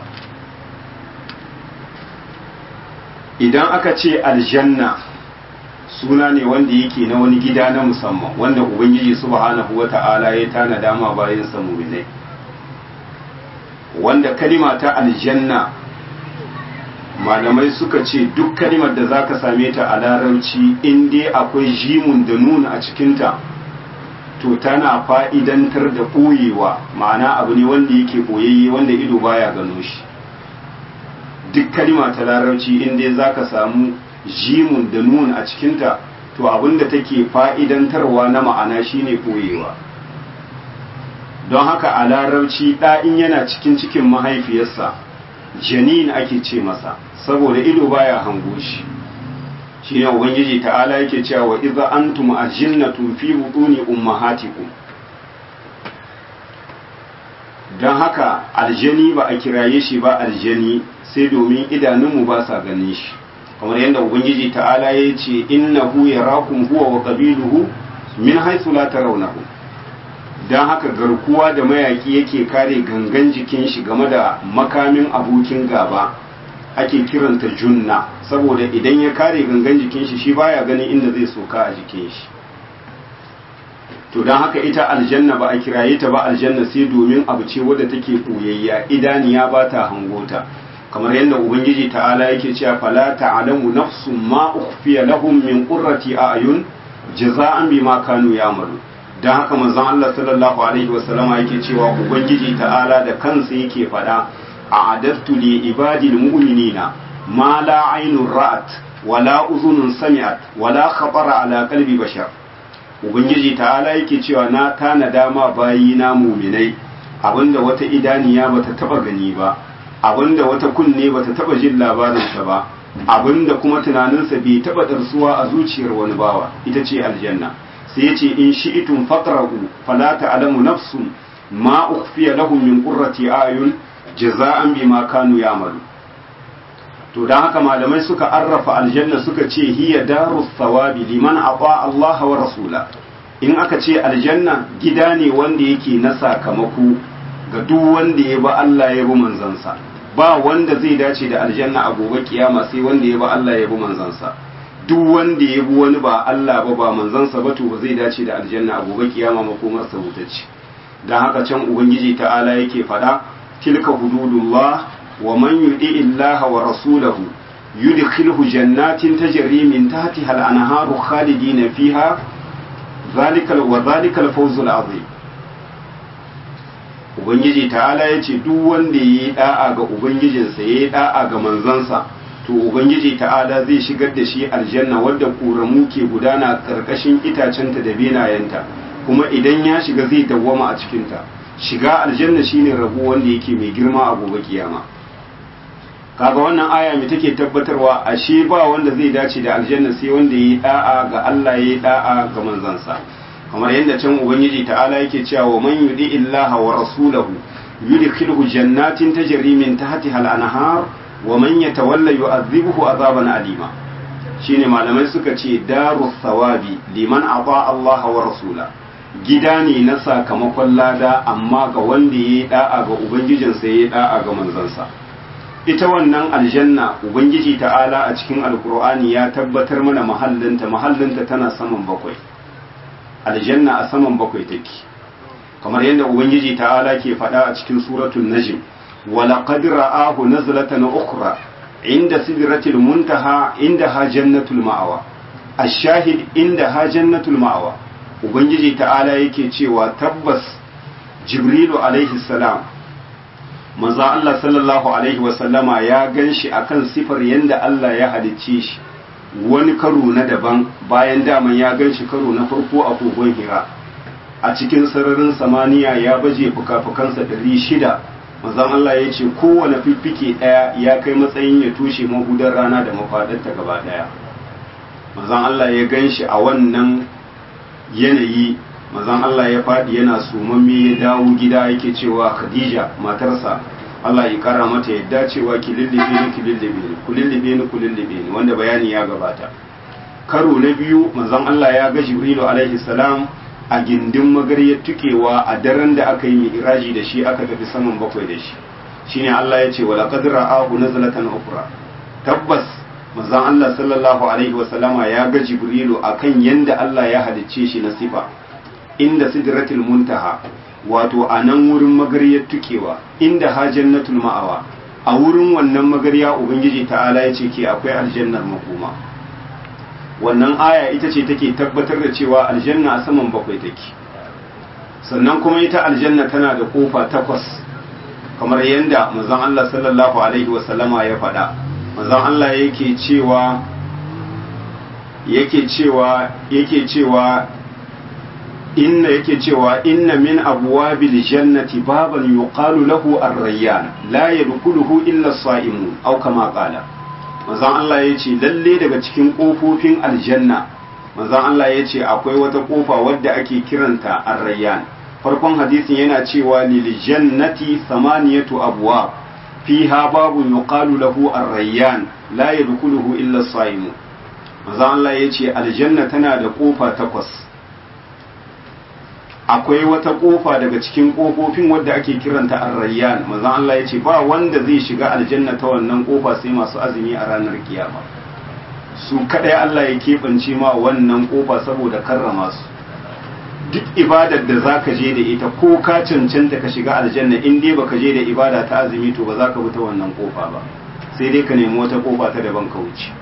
idan aka ce aljanna suna ne wanda yake na wani gida na musamman wanda ubangiji subhanahu wata'ala ya tanada ma bayan mu'minai wanda kalima ta aljanna malamai suka ce duk kalimar da zaka same ta a larabci in dai akwai jimun da nuna a cikinta to tana fa'idantar da ɓoyewa ma'ana abu ne wanda yake ɓoyayye wanda ido baya gano shi duk kalima ta larabci in dai za ka samu jimun da nun a cikinta to abinda take fa'idantarwa na ma'ana shine koyewa don haka a larabci ɗa'in yana cikin cikin mahaifiyarsa janin ake ce masa saboda ido baya hango shi shi ne ubangiji ta'ala yake cewa wa iza antum ajinnatun fi butuni ummahatikum don haka aljani ba a kiraye shi ba aljani sai domin idanunmu ba sa ganin shi kamar yadda ubangiji ta'ala ya ce innahu yarakum huwa wa qabiluhu min haisu la tarawnahu dan haka garkuwa da mayaki yake kare gangan jikin shi game da makamin abokin gaba ake kiranta junna saboda idan ya kare gangan jikin shi shi baya ganin inda zai soka a jikin shi to don haka ita aljanna ba a kiraye ta ba aljanna sai domin abu ce wadda take ɓoyayya idaniya ba ta hangota kamar yadda ubangiji ta'ala yake cewa fala ta'lamu nafsun ma ukhfiya lahum min qurrati a'yun jaza'an bima kanu ya'malu dan haka manzon Allah sallallahu alaihi wasallama yake cewa ubangiji ta'ala da kansa yake faɗa a'adattu li ibadil mu'minina ma la aynun ra'at wala uzunun sami'at wala khatara ala qalbi bashar ubangiji ta'ala yake cewa na tanada ma bayi na muminai abinda wata idaniya bata taba gani ba abinda wata kunne bata taba jin labarinsa ba abinda kuma tunaninsa bai taba darsuwa a zuciyar wani bawa ita ce aljanna sai yace in shi'tum faqra'u fala ta'lamu nafsun ma ukhfiya lahum min qurrati ayun jaza'an bima kanu ya'malu to dan haka malamai suka arrafa aljanna suka ce hiya darus thawabi liman ata Allah wa rasula in aka ce aljanna gida ne wanda yake na sakamako ga duk wanda ya ba Allah ya bi manzansa ba wanda zai dace da aljanna a gobe kiyama sai wanda ya ba Allah ya bi manzansa duk wanda ya bi wani ba Allah ba ba manzansa ba to ba zai dace da aljanna a gobe kiyama makomar sa wutacce dan haka can ubangiji ta'ala yake fada tilka hududullah wa man yudi illaha wa rasulahu yudkhilhu jannatin tajri min tahtiha al-anharu khalidina fiha zalika wa zalika al-fawzul azim ubangiji ta'ala yace duk wanda yayi da'a ga ubangijinsa yayi da'a ga manzansa to ubangiji ta'ala zai shigar da shi aljanna wadda ƙoramu ke gudana karkashin itacenta da benayenta kuma idan ya shiga zai dawwama a cikinta shiga aljanna shine rabo wanda yake mai girma a gobe kiyama kaga wannan aya mai take tabbatarwa ashe ba wanda zai dace da aljanna sai wanda yi da'a ga Allah yayi da'a ga manzansa kamar yadda can ubangiji ta'ala yake cewa wa man yudi illaha wa rasulahu yudkhilhu jannatin tajri min tahtiha al-anhar wa man yatawalla yu'adhibuhu azaban alima shine malamai suka ce darus thawabi liman ata Allah wa rasula gida ne na sakamakon lada amma ga wanda yayi da'a ga ubangijinsa yayi da'a ga manzansa ita wannan aljanna ubangiji ta'ala a cikin alkur'ani ya tabbatar mana mahallinta mahallinta tana saman bakwai aljanna a saman bakwai take kamar yadda ubangiji ta'ala ke faɗa a cikin suratul najm wa laqad ra'ahu nazlatan ukhra inda sidratil muntaha inda ha jannatul ma'awa ash-shahid inda ha jannatul ma'awa ubangiji ta'ala yake cewa tabbas jibrilu alaihi salam manzo Allah sallallahu alaihi wasallama ya gan shi akan sifar yadda Allah ya halicce shi wani karo na daban bayan daman ya gan shi karo na farko a kogon hira a cikin sararin samaniya ya baje fuka-fukansa ɗari shida manzon Allah ya ce kowane fiffike ɗaya ya kai matsayin ya tushe mahudar rana da mafaɗarta gaba ɗaya manzon Allah ya gan shi a wannan yanayi manzon Allah ya faɗi yana sumamme ya dawo gida yake cewa Khadija matarsa Allah ya kara mata yadda cewa ki lullube ni ki lullube ni ku lullube ni ku lullube ni wanda bayani ya gabata karo na biyu manzon Allah ya ga Jibrilu alaihi salam a gindin magaryar tukewa a daren da aka yi mi'raji da shi aka tafi saman bakwai da shi shine Allah ya ce wala qad ra'ahu nazlatan ukhra tabbas manzon Allah sallallahu alaihi wasallama ya ga Jibrilu akan yanda Allah ya halicce shi na sifa inda sidratul muntaha wato a nan wurin magaryar tukewa inda ha jannatul ma'awa a wurin wannan magarya ubangiji ta'ala ya ce ke akwai aljannar makoma wannan aya ita ce take tabbatar da cewa aljanna a saman bakwai take sannan kuma ita aljanna tana da kofa takwas kamar yadda manzon Allah sallallahu alaihi wasallama ya faɗa manzon Allah yake cewa yake cewa yake cewa inna yake cewa inna min abwabil jannati baban yuqalu lahu ar-rayyan la yadkhuluhu illa as-sa'imun aw kama qala manzon Allah yace lalle daga cikin kofofin aljanna manzon Allah yace akwai wata kofa wadda ake kiranta ar-rayyan farkon hadisin yana cewa lil jannati thamaniyatu abwab fiha babun yuqalu lahu ar-rayyan la yadkhuluhu illa as-sa'imun manzon Allah yace aljanna tana da kofa takwas akwai wata kofa daga cikin kofofin wadda ake kiranta ar-rayyan manzon Allah ya ce ba wanda zai shiga aljanna ta wannan kofa sai masu azumi a ranar kiyama su kadai Allah ya keɓance ma wannan kofa saboda karrama su duk ibadar da zaka je da ita ko ka cancanta ka shiga aljanna in dai baka je da ibada ta azumi to ba za ka bi ta wannan kofa ba sai dai ka nemi wata kofa ta daban ka wuce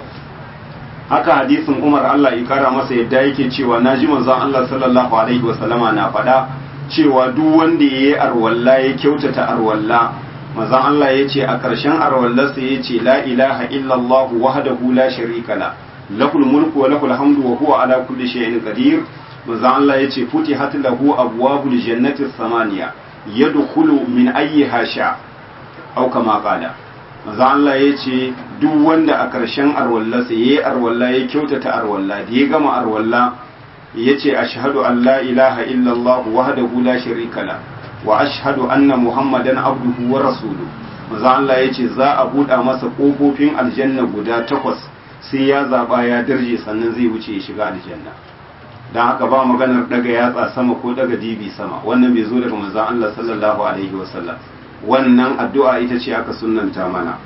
haka hadisin Umar Allah ya kara masa yadda yake cewa naji manzon Allah sallallahu alaihi wasallama na faɗa cewa duk wanda yayi arwalla ya kyautata arwalla manzon Allah ya ce a ƙarshen arwallarsa ya ce la ilaha illallah wahdahu la sharika la lahul mulku wa lahul hamdu wa huwa ala kulli shay'in qadir manzon Allah ya ce futihat lahu abwabul jannati samaniya yadkhulu min ayyiha sha au kama qala manzon Allah ya ce duk wanda a ƙarshen arwallarsa yayi arwalla ya kyautata arwalla da ya gama arwalla ya ce ashhadu an la ilaha illallah wahdahu la sharika la wa ashhadu anna muhammadan abduhu wa rasuluhu manzo Allah yace za a buɗa masa ƙofofin aljanna guda takwas sai ya zaba ya darje sannan zai wuce ya shiga aljanna dan haka ba maganar daga yatsa sama ko daga dibi sama wannan bai zo daga manzo Allah sallallahu alaihi wasallam wannan addu'a ita ce aka sunnanta mana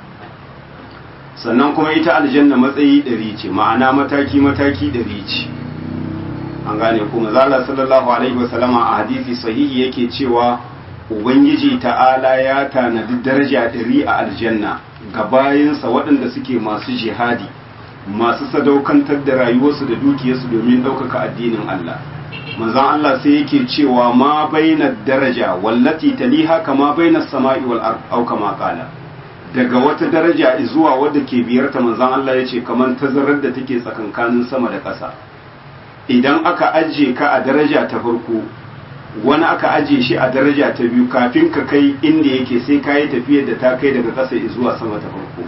sannan kuma ita aljanna matsayi ɗari ce ma'ana mataki mataki ɗari ce an gane kuma zala sallallahu alaihi wasallama a hadisi sahihi yake cewa ubangiji ta'ala ya tanadi daraja ɗari a aljanna ga bayansa waɗanda suke masu jihadi masu sadaukantar da rayuwarsu da dukiyarsu domin ɗaukaka addinin Allah manzon Allah sai yake cewa ma baina daraja wallati taliha kama baina sama'i wal ard au kama qala daga wata daraja zuwa wadda ke biyarta manzon Allah yace kaman tazarar da take tsakankanin sama da ƙasa idan aka ajiye ka a daraja ta farko wani aka ajiye shi a daraja ta biyu kafin ka kai inda yake sai ka yi tafiyar da ta kai daga ƙasa zuwa sama ta farko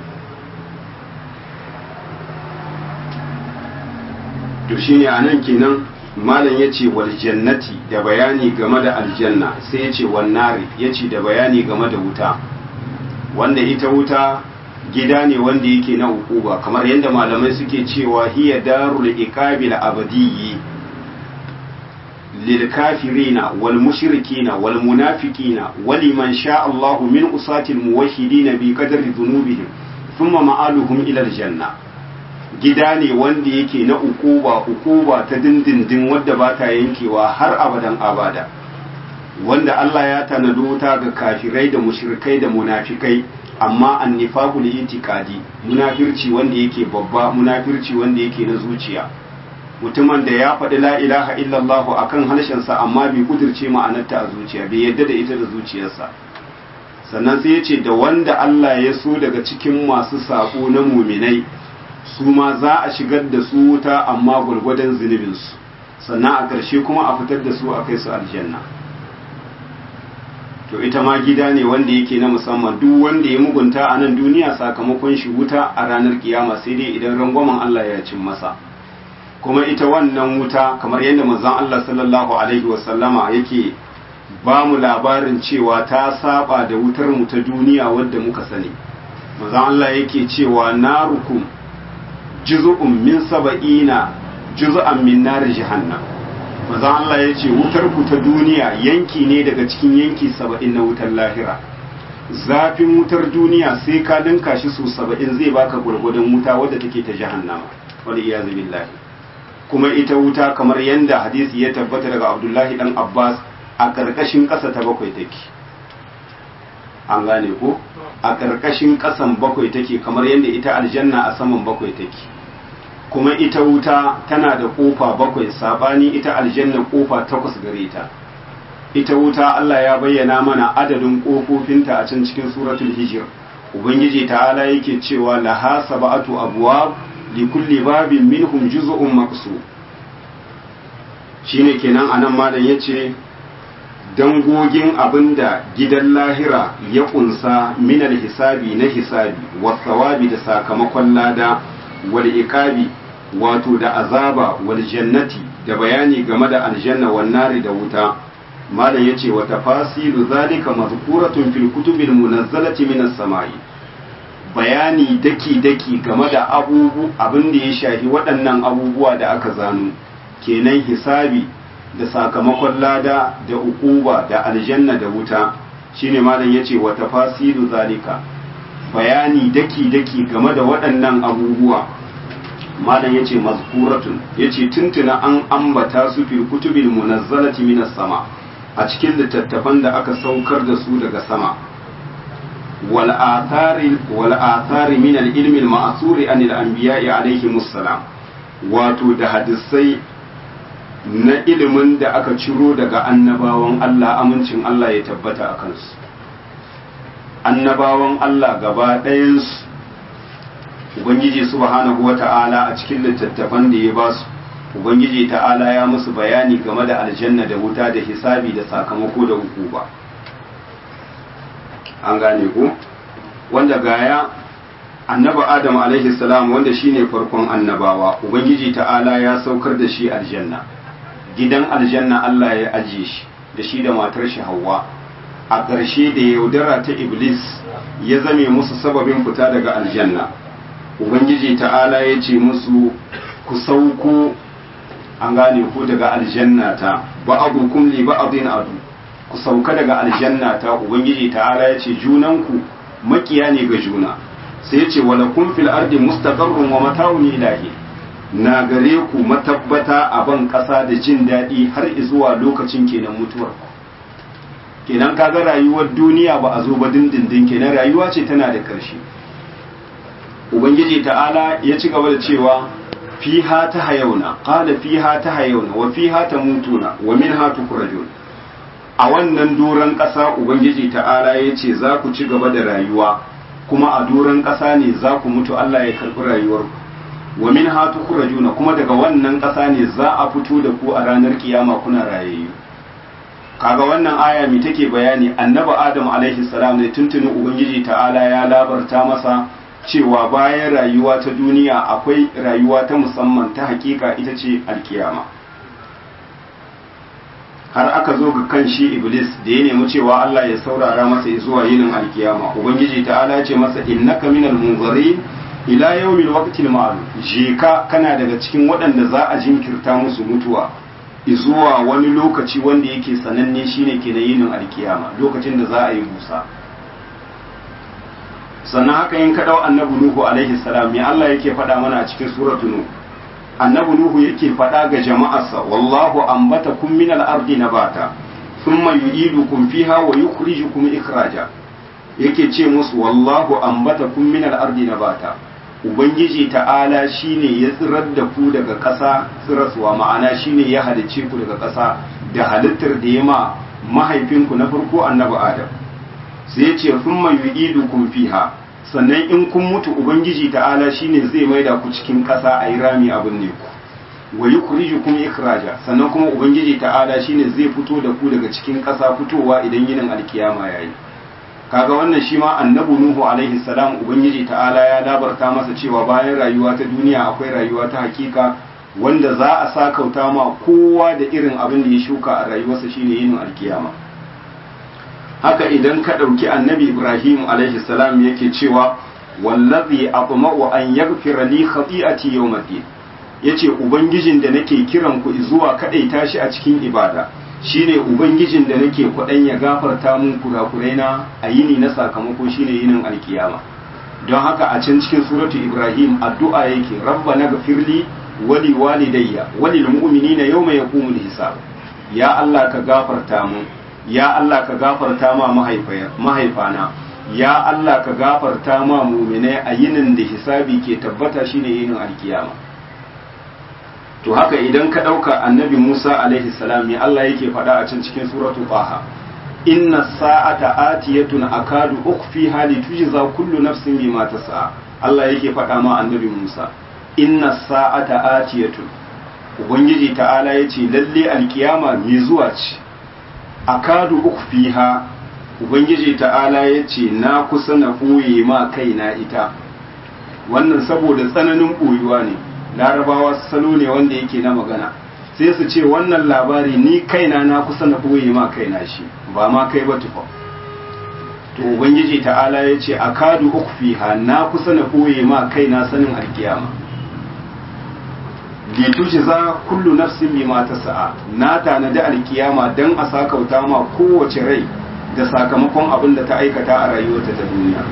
to shine a nan kenan malam ya ce wal jannati da bayani game da aljanna sai ya ce wannari ya ce da bayani game da wuta wanda ita wuta gida ne wanda yake na ukuba kamar yadda malamai suke cewa hiya darul iqabil abadiyyi lil kafirina wal mushrikina wal munafiqina waliman sha Allah min usatil muwahhidin bi qadri dhunubihim thumma ma'aluhum ila al janna gida ne wanda yake na ukuba ukuba ta dindindin wadda ba ta yankewa har abadan abada wanda Allah ya tanado wuta ga kafirai da mushrikai da munafikai amma annifaqu li itiqadi munafirci wanda yake babba munafirci wanda yake na zuciya mutumin da ya faɗi la ilaha illallah akan harshensa amma bai kudirce ma'anarta a zuciya bai yadda da ita da zuciyarsa sannan sai ya ce da wanda Allah ya so daga cikin masu saƙo na muminai su ma za a shigar da su wuta amma gwargwadon zunubinsu sannan a ƙarshe kuma a fitar da su a kai su aljanna to ita ma gida ne wanda yake na musamman duk wanda ya mugunta a nan duniya sakamakon shi wuta a ranar kiyama sai dai idan rangwamen Allah ya cin masa kuma ita wannan wuta kamar yadda manzon Allah sallallahu alaihi wasallama yake ba mu labarin cewa ta saba da wutar mu ta duniya wadda muka sani manzon Allah yake cewa narukum juz'un min saba'ina juz'an min nar jahannam manzon Allah ya ce wutar ku ta duniya yanki ne daga cikin yanki saba'in na wutar lahira zafin wutar duniya sai ka dinka shi su saba'in zai baka gwargwadon wuta wadda take ta jahannama wal iyazu billahi kuma ita wuta kamar yanda hadisi ya tabbata daga Abdullahi dan Abbas a karkashin ƙasa ta bakwai take an gane ko a karkashin ƙasan bakwai take kamar yanda ita aljanna a saman bakwai take kuma ita wuta tana da kofa bakwai sabani ita aljanna kofa takwas gare ta ita wuta Allah ya bayyana mana adadin kofofinta a can cikin suratul hijr ubangiji ta'ala yake cewa laha sab'atu abwab li kulli babin minhum juz'un maqsu shine kenan anan malam yace dangogin abinda gidan lahira ya kunsa minal hisabi na hisabi wa thawabi da sakamakon lada wal iqabi wato da azaba wal jannati da bayani game da aljanna wan nari da wuta malam yace wa tafasilu zalika mazkuratun fil kutubil munazzalati minas samai bayani daki daki game da abubu abin da ya shafi waɗannan abubuwa da aka zano kenan hisabi da sakamakon lada da ukuba da aljanna da wuta shine malam yace wa tafasilu zalika bayani daki daki game da waɗannan abubuwa malam yace mazkuratun yace tuntuna an ambata su fil kutubil munazzalati minas sama a cikin littattafan da aka saukar da su daga sama wal athari wal athari min al ilmi al ma'thuri an al anbiya'i alaihimus salam wato da hadisai na ilimin da aka ciro daga annabawan Allah amincin Allah ya tabbata a kansu annabawan Allah gaba ɗayansu Ubangiji subhanahu wa ta'ala a cikin littattafan da ya ba su Ubangiji ta'ala ya musu bayani game da aljanna da wuta da hisabi da sakamako da hukuma an gane ku wanda gaya annaba adam alaihi salam wanda shine farkon annabawa ubangiji ta'ala ya saukar da shi aljanna gidan aljanna Allah ya ajiye shi da shi da matar shi Hawwa a ƙarshe da yaudara ta Iblis ya zame musu sababin fita daga aljanna Ubangiji ta'ala ya ce musu ku sauko an gane ku daga aljanna ta ba'adukum li ba'adin adu ku sauka daga aljanna ta Ubangiji ta'ala ya ce junanku makiya ne ga juna sai ya ce walakum fil ardi mustaqarrun wa mata'un ilahi na gare ku matabbata a ban ƙasa da jin daɗi har zuwa lokacin kenan mutuwar kenan kaga rayuwar duniya ba a zo ba dindindin kenan rayuwa ce tana da ƙarshe ubangiji ta'ala ya ci gaba da cewa fiha ta hayauna qala fiha ta hayauna wa fiha ta mutuna wa minha tukhrajun a wannan doron ƙasa ubangiji ta'ala ya ce za ku ci gaba da rayuwa kuma a doron ƙasa ne za ku mutu Allah ya karɓi rayuwarku wa min hatu kurajuna kuma daga wannan ƙasa ne za a fito da ku a ranar kiyama kuna rayayyu kaga wannan aya mi take bayani annabi adam alaihi salam ne tuntuni ubangiji ta'ala ya labarta masa cewa bayan rayuwa ta duniya akwai rayuwa ta musamman ta hakika ita ce alkiyama har aka zo ga kan shi iblis da ya nemi cewa Allah ya saurara masa zuwa yinin alkiyama ubangiji ta'ala ce masa innaka minal munzirin ila yawmil waqtil ma'lum je ka kana daga cikin waɗanda za a jinkirta musu mutuwa zuwa wani lokaci wanda yake sananne shine ke na yinin alkiyama lokacin da za a yi busa sannan haka yin kaɗau annabi nuhu alaihi salam ya Allah yake faɗa mana a cikin suratu nuhu annabi nuhu yake faɗa ga jama'arsa wallahu ambatakum min al-ardi nabata thumma yu'idukum fiha wa yukhrijukum ikhraja yake ce musu wallahu ambatakum min al-ardi nabata ubangiji ta'ala shine ya tsirar da ku daga ƙasa tsiraswa ma'ana shine ya halicce ku daga ƙasa da halittar da ya ma mahaifinku na farko annabi adam sai ya ce thumma yu'idukum fiha sannan in kun mutu ubangiji ta'ala shine zai maida ku cikin ƙasa a yi rami abin ne ku wa yukhrijukum ikhraja sannan kuma ubangiji ta'ala shine zai fito da ku daga cikin ƙasa fitowa idan yinin alkiyama yayi kaga wannan shi ma annabi nuhu alaihi salam ubangiji ta'ala ya labarta masa cewa bayan rayuwa ta duniya akwai rayuwa ta hakika wanda za a sakauta ma kowa da irin abin da ya shuka a rayuwarsa shine yinin alkiyama haka idan ka ɗauki annabi ibrahim alaihi salam yake cewa wallazi atma'u an yaghfira li khati'ati yawmiddin yace ubangijin da nake kiran ku zuwa kadaita shi a cikin ibada shine ubangijin da nake kwadan ya gafarta mun kurakuraina a yini na sakamako shine yinin alkiyama don haka a can cikin suratu ibrahim addu'a yake rabbana ghfirli wali walidayya walil mu'minina yawma yaqumul hisab ya allah ka gafarta mun ya Allah ka gafarta ma mahaifana ya Allah ka gafarta ma muminai a yinin da hisabi ke tabbata shine yinin alkiyama to haka idan ka ɗauka annabi Musa alaihi salam ya Allah yake faɗa a can cikin suratu Taha inna sa'ata atiyatun akadu ukhfi hali tujza kullu nafsin bima tas'a Allah yake faɗa ma annabi Musa inna sa'ata atiyatun ubangiji ta'ala yace lalle alkiyama mai zuwa ce akadu ukfiha ubangiji ta'ala ya ce na kusa na ɓoye ma kaina ita wannan saboda tsananin ɓoyuwa ne larabawa salo ne wanda yake na magana sai su ce wannan labari ni kaina na kusa na ɓoye ma kaina shi ba ma kai ba tufa to ubangiji ta'ala ya ce akadu ukfiha na kusa na ɓoye ma kaina sanin alkiyama litujza kullu nafsin bima tasa'a na tanadi alkiyama dan a sakauta ma kowace rai da sakamakon abin da ta aikata a rayuwarta ta duniya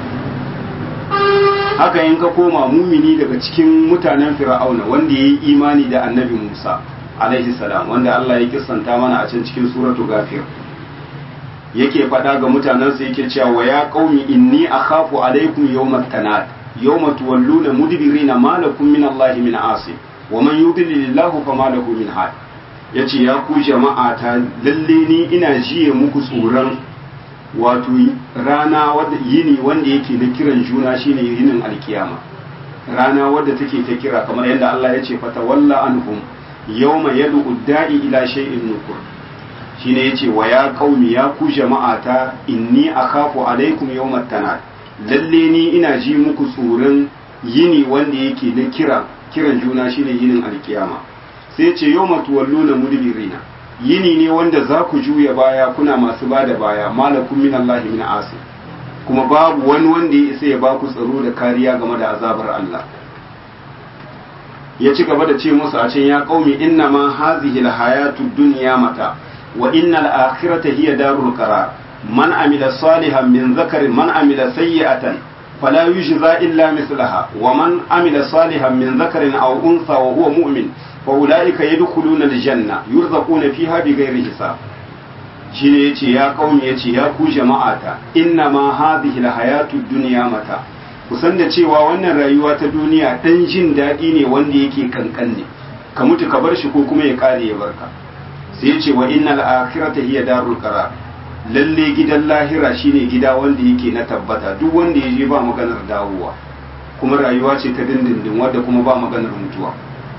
haka in ka koma mumini daga cikin mutanen fir'auna wanda ya yi imani da annabi musa alaihi salam wanda allah ya kissanta mana a can cikin suratu gafir yake faɗa ga mutanensa yake cewa wa ya qaumi inni akhafu alaikum yawmat tanad yawma tuwalluna mudbirina ma lakum min allahi min asib wa man yudlilillahu fama lahu min had yace ya ku jama'a ta lalle ni ina jiye muku tsoron wato rana wadda yini wanda yake na kiran juna shine yinin alkiyama rana wadda take ta kira kamar yadda Allah ya ce fatawalla anhum yawma yad'u da'i ila shay'in nukur shine yace wa ya qaumi ya ku jama'ata inni akhafu alaikum yawmat tanad lalle ni ina ji muku tsoron yini wanda yake na kira kiran juna shine yinin alkiyama sai ya ce yawma tuwalluna mudbirina yini ne wanda za ku juya baya kuna masu ba da baya malakun min Allah min asi kuma babu wani wanda ya isa ya ba ku tsaro da kariya game da azabar Allah ya ci gaba da ce musu a can ya qaumi inna ma hazihi alhayatu dunya mata wa innal akhirata hiya darul qarar man amila salihan min zakarin man amila sayyi'atan fala yujza illa mislaha wa man amila salihan min zakarin aw unsa wa huwa mu'min فأولئك يدخلون الجنة يرزقون فيها بغير حساب shine yace ya kauni yace ya ku jama'ata inna ma hadhihi alhayatu dunya mata kusan da cewa wannan rayuwa ta duniya dan jin daɗi ne wanda yake kankan ne ka mutu ka bar shi ko kuma ya kare ya barka sai yace wa innal akhirata hiya darul qarar lalle gidan lahira shine gida wanda yake na tabbata duk wanda ya je ba maganar dawowa kuma rayuwa ce ta dindindin wadda kuma ba maganar mutuwa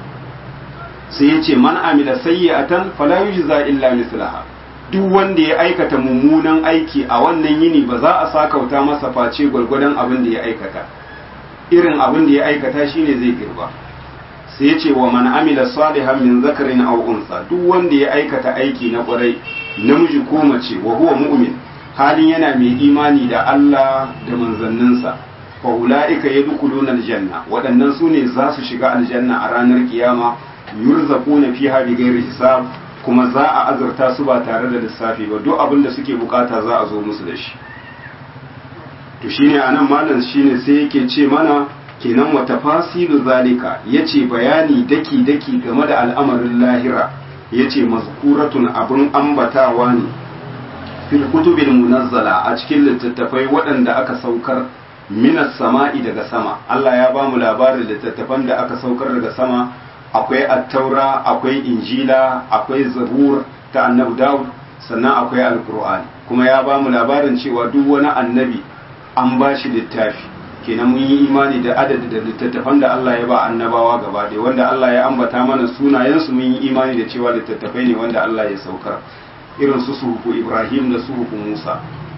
sai ya ce man amila sayyi'atan fala yujza illa mislaha duk wanda ya aikata mummunan aiki a wannan yini ba za a sakauta masa face gwargwadon abin da ya aikata irin abin da ya aikata shine zai girba sai ya ce wa man amila salihan min zakarin aw unsa duk wanda ya aikata aiki na kwarai namiji ko mace wa huwa mu'min halin yana mai imani da Allah da manzanninsa fa ulaika yadkhuluna aljanna waɗannan su ne za su shiga aljanna a ranar kiyama yurzaquna fiha bighairi hisab kuma za a azurta su ba tare da lissafi ba duk abin da suke bukata za a zo musu da shi to shine anan malam shine sai yake ce mana kenan wa tafasilu zalika yace bayani daki daki game da al'amarin lahira yace mazkuratun abun ambatawa ne fil kutubil munazzala a cikin littattafai waɗanda aka saukar minas sama'i daga sama Allah ya ba mu labarin littattafan da aka saukar daga sama akwai attaura akwai injila akwai zabur ta annabi dawud sannan akwai alkur'ani kuma ya ba mu labarin cewa duk wani annabi an ba shi littafi kenan mun yi imani da adadi da littattafan da Allah ya ba annabawa gaba ɗaya wanda Allah ya ambata mana sunayensu mun yi imani da cewa littattafai ne wanda Allah ya saukar irin su suhufu Ibrahim da suhufu Musa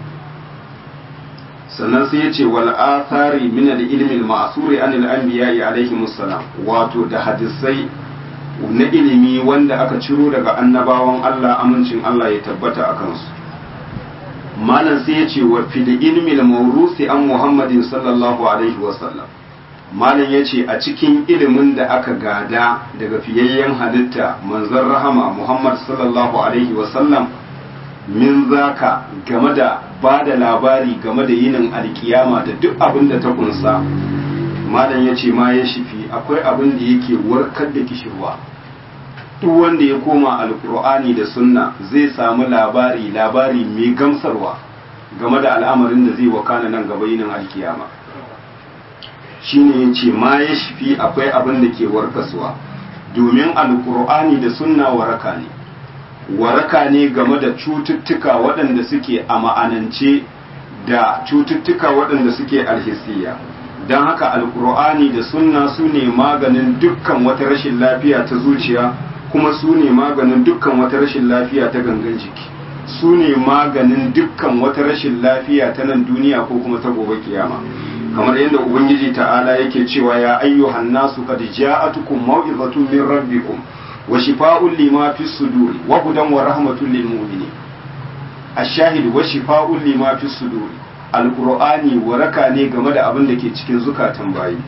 sannan sai ya ce wal athari min al ilmi al ma'suri an al anbiya alaihi musallam wato da hadisai na ilimi wanda aka ciro daga annabawan Allah amincin Allah ya tabbata a kansu malam sai ya ce wa fil ilmi al mawrusi an muhammadin sallallahu alaihi wa sallam malam ya ce a cikin ilimin da aka gada daga fiyayyen halitta manzon rahama muhammad sallallahu alaihi wa sallam min zaka game da ba da labari game da yinin alkiyama da duk abin da ta kunsa malam ya ce ma ya shifi akwai abin da yake warkar da kishirwa duk wanda ya koma alkur'ani da sunna zai samu labari labari mai gamsarwa game da al'amarin da zai wakana nan gaba yinin alkiyama shine ya ce ma ya shifi akwai abin da ke warkaswa domin alkur'ani da sunna waraka ne waraka ne game da cututtuka waɗanda suke a ma'anance da cututtuka waɗanda suke alhisiya don haka alkur'ani da sunna su ne maganin dukkan wata rashin lafiya ta zuciya kuma su ne maganin dukkan wata rashin lafiya ta gangan jiki su ne maganin dukkan wata rashin lafiya ta nan duniya ko kuma ta gobe kiyama kamar yadda ubangiji ta'ala yake cewa ya ayyuhan nasu qad ja'atukum maw'izatun min rabbikum wa shifa'un lima fi suduri wa hudan wa rahmatun lil mu'minin ash-shahid wa shifa'un lima fi suduri alqur'ani waraka ne game da abin da ke cikin zukatan bayi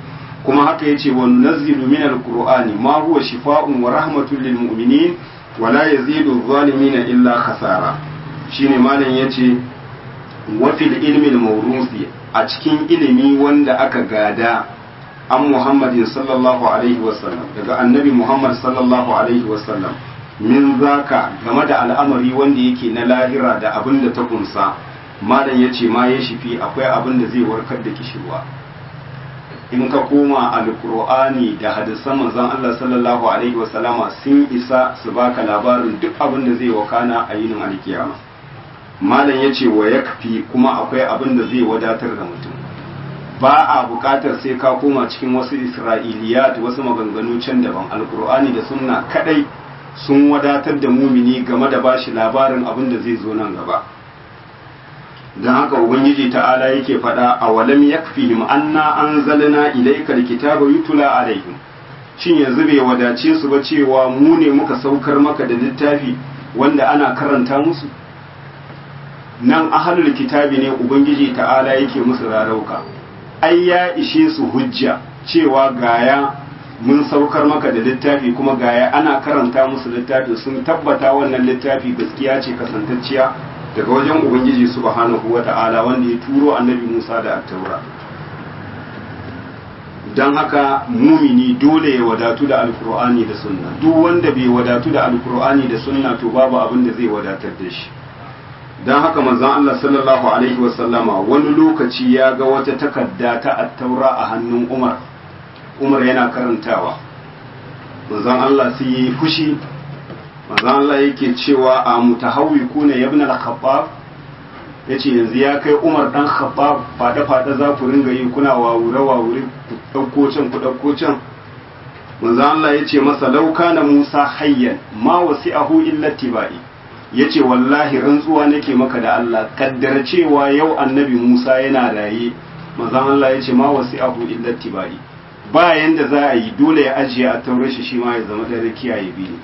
kuma haka yace wa nunazzilu min alqur'ani ma huwa shifaa'un wa rahmatun lil mu'minin wa la yazidu adh-dhalimina illa khasara shine malam yace wa fil ilmi al-mawruthi a cikin ilimi wanda aka gada an Muhammadin sallallahu alaihi wasallam daga annabi Muhammad sallallahu alaihi wasallam min zaka game da al'amari wanda yake na lahira da abin da ta kunsa malam yace ma ya shifi akwai abin da zai warkar da kishirwa in ka koma alkur'ani da hadisan manzon Allah sallallahu alaihi wasallama sun isa su baka labarin duk abin da zai wakana a yinin alkiyama malam yace wa yakfi kuma akwai abin da zai wadatar da mutum ba a bukatar sai ka koma cikin wasu isra'iliyat wasu maganganu can daban alkur'ani da sunna kadai sun wadatar da mumini game da bashi labarin abin da zai zo nan gaba don haka ubangiji ta'ala yake faɗa a walam yakfihim anna anzalna ilayka alkitaba yutula alaihim shin yanzu bai wadace su ba cewa mu ne muka saukar maka da littafi wanda ana karanta musu nan ahlul kitabi ne ubangiji ta'ala yake musu rarauka ai ya ishe su hujja cewa gaya mun saukar maka da littafi kuma gaya ana karanta musu littafi sun tabbata wannan littafi gaskiya ce kasantacciya daga wajen ubangiji subhanahu wa ta'ala wanda ya turo annabi musa da attaura don haka mumini dole ya wadatu da alkur'ani da sunna duk wanda bai wadatu da alkur'ani da sunna to babu abin da zai wadatar da shi don haka manzon Allah sallallahu alaihi wasallama wani lokaci ya ga wata takarda ta attaura a hannun Umar Umar yana karantawa manzon Allah sai yi fushi manzon Allah yake cewa a mutahawwikuna ibn al-Khattab yace yanzu ya kai Umar dan Khattab fada fada za ku ringa yi kuna wawure wawure ku dauko can ku dauko can manzon Allah yace masa lauka na Musa hayyan ma wasi'ahu illa tibai ya ce wallahi rantsuwa nake maka da Allah kaddara cewa yau annabi Musa yana raye manzon Allah ya ce ma wasi abu illa tibai ba yanda za a yi dole ya ajiye a taurar shi shi ma ya zama da rakiya ya bi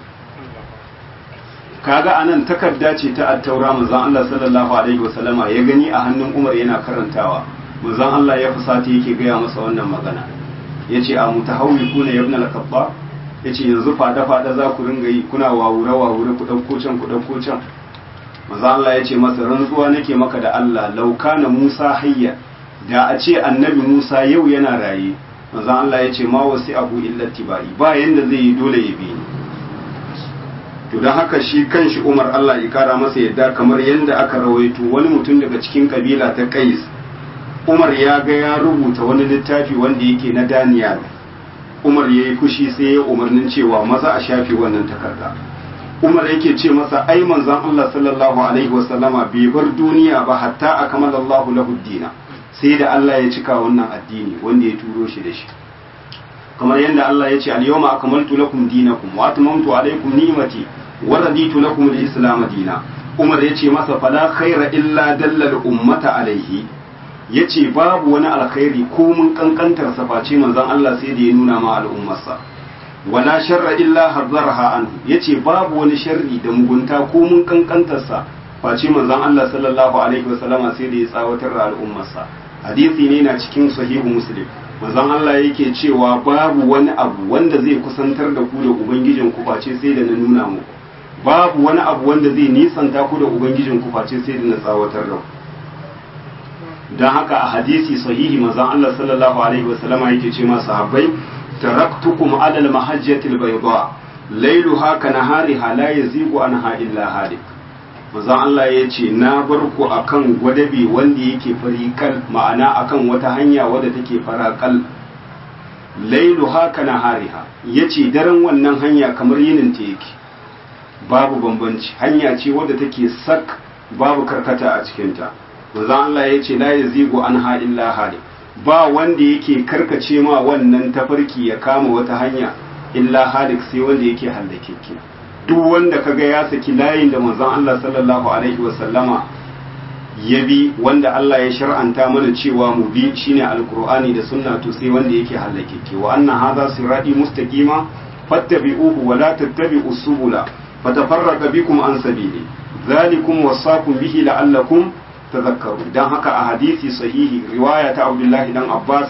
kaga anan takarda ce ta attaura manzon Allah sallallahu alaihi wasallama ya gani a hannun Umar yana karantawa manzon Allah ya fusata yake gaya masa wannan magana yace a mutahawwikuna ibn al-khattab ya ce yanzu fada-fada za ku ringa yi kuna wawure-wawure ku ɗauko can ku ɗauko can maza Allah ya ce masa rantsuwa nake maka da Allah lauka na Musa hayya da a ce annabi Musa yau yana raye maza Allah ya ce ma wasu abu illa tibai ba yanda zai yi dole ya bi ni to don haka shi kanshi Umar Allah ya kara masa yadda kamar yanda aka rawaito wani mutum daga cikin kabila ta Qais Umar ya ga ya rubuta wani littafi wanda yake na Daniel Umar ya yi fushi sai ya umarnin cewa maza a shafe wannan takarda. Umar yake ce masa ai manzon Allah sallallahu alaihi wasallama bai bar duniya ba hatta a kamala Allahu lahu dina sai da Allah ya cika wannan addini wanda ya turo shi da shi. Kamar yadda Allah ya ce al-yawma akmaltu lakum dinakum wa atmamtu alaykum ni'mati wa raditu lakum al-islam dina. Umar ya ce masa fala khaira illa dallal ummata alaihi ya ce babu wani alkhairi ko mun kankantar sa face manzon Allah sai da ya nuna ma al'ummarsa wala sharra illa hazzarha anhu yace babu wani sharri da mugunta ko mun kankantar sa face manzon Allah sallallahu alaihi wasallama sai da ya tsawatar da al'ummarsa hadisi ne na cikin sahihu muslim manzon Allah yake cewa babu wani abu wanda zai kusantar da ku da ubangijin ku face sai da na nuna muku babu wani abu wanda zai nisanta ku da ubangijin ku face sai da na tsawatar da ku don haka a hadisi sahihi manzon Allah sallallahu alaihi wasallama yake ce ma sahabbai taraktukum ala al-mahajjati al-bayda layluha ka nahariha la yazigu anha illa halik manzon Allah ya ce na bar ku akan gwadabi wanda yake farikal ma'ana akan wata hanya wadda take farakal layluha ka nahariha yace daren wannan hanya kamar yinin ta yake babu bambanci hanya ce wadda take sak babu karkata a cikinta manzon Allah ya ce la yazigu anha illa hali ba wanda yake karkace ma wannan tafarki ya kama wata hanya illa halik sai wanda yake hallakeke duk wanda kaga ya saki layin da manzon Allah sallallahu alaihi wasallama ya bi wanda Allah ya shar'anta mana cewa mu bi shine alqur'ani da sunna to sai wanda yake hallakeke wa anna hadha sirati mustaqima fattabi'uhu wa la tattabi'us subula fatafarraqa bikum an sabili dhalikum wasaqum bihi la'allakum tazakkaru dan haka a hadisi sahihi riwaya ta Abdullahi dan Abbas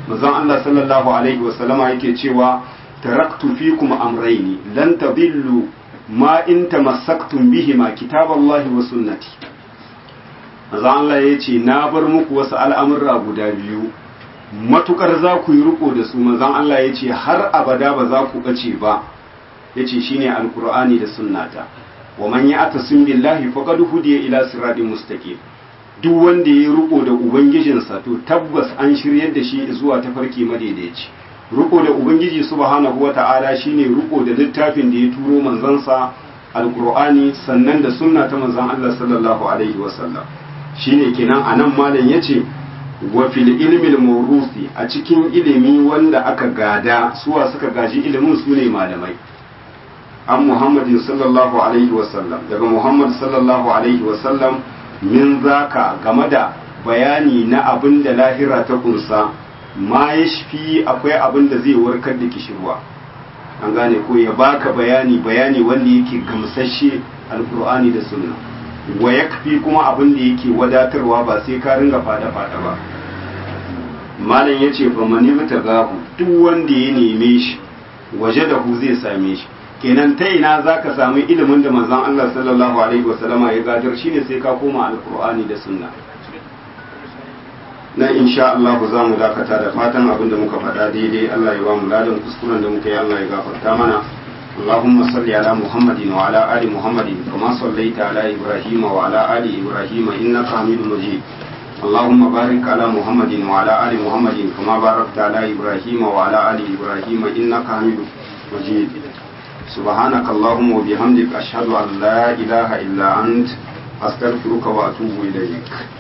manzon Allah sallallahu alaihi wasallama yake cewa taraktu fikum amrayni lan tadillu ma in tamassaktum bihima kitaballahi wa sunnati manzon Allah yace na bar muku wasu al'amurra guda biyu matukar za ku yi riko da su manzon Allah yace har abada ba za ku bace ba yace shine alqur'ani da sunnata wa man ya'tasim billahi faqad hudiya ila siratin mustaqim duk wanda ya riko da ubangijinsa to tabbas an shiryar da shi zuwa tafarki madaidaici riko da ubangiji subhanahu wata'ala shine riko da littafin da ya turo manzansa alqur'ani sannan da sunna ta manzon Allah sallallahu alaihi wasallam shine kenan anan malam yace wa fil ilmi al-mawruthi a cikin ilimi wanda aka gada suwa suka gaji ilimin sune malamai an muhammadin sallallahu alaihi wasallam daga muhammad sallallahu alaihi wasallam min zaka game da bayani na abin da lahira ta kunsa ma ya shafi akwai abin da zai warkar da kishirwa an gane ko ya baka bayani bayani wanda yake gamsashe alkur'ani da sunna wa yakfi kuma abin da yake wadatarwa ba sai ka ringa fada fada ba malam yace fa mani gahu duk wanda ya neme shi waje da hu zai same shi kenan ta ina za ka sami ilimin da manzon Allah sallallahu alaihi wasallama ya gadar shine sai ka koma alkur'ani da sunna na insha Allah za mu dakata da fatan abin da muka faɗa daidai Allah ya ba mu ladan kuskuren da muka yi Allah ya gafarta mana اللهم صل على محمد وعلى آل محمد كما صليت على إبراهيم وعلى آل إبراهيم إنك حميد مجيد اللهم بارك على محمد وعلى آل محمد كما باركت على إبراهيم وعلى آل إبراهيم إنك حميد مجيد سبحانك اللهم وبحمدك أشهد أن لا إله إلا أنت أستغفرك وأتوب إليك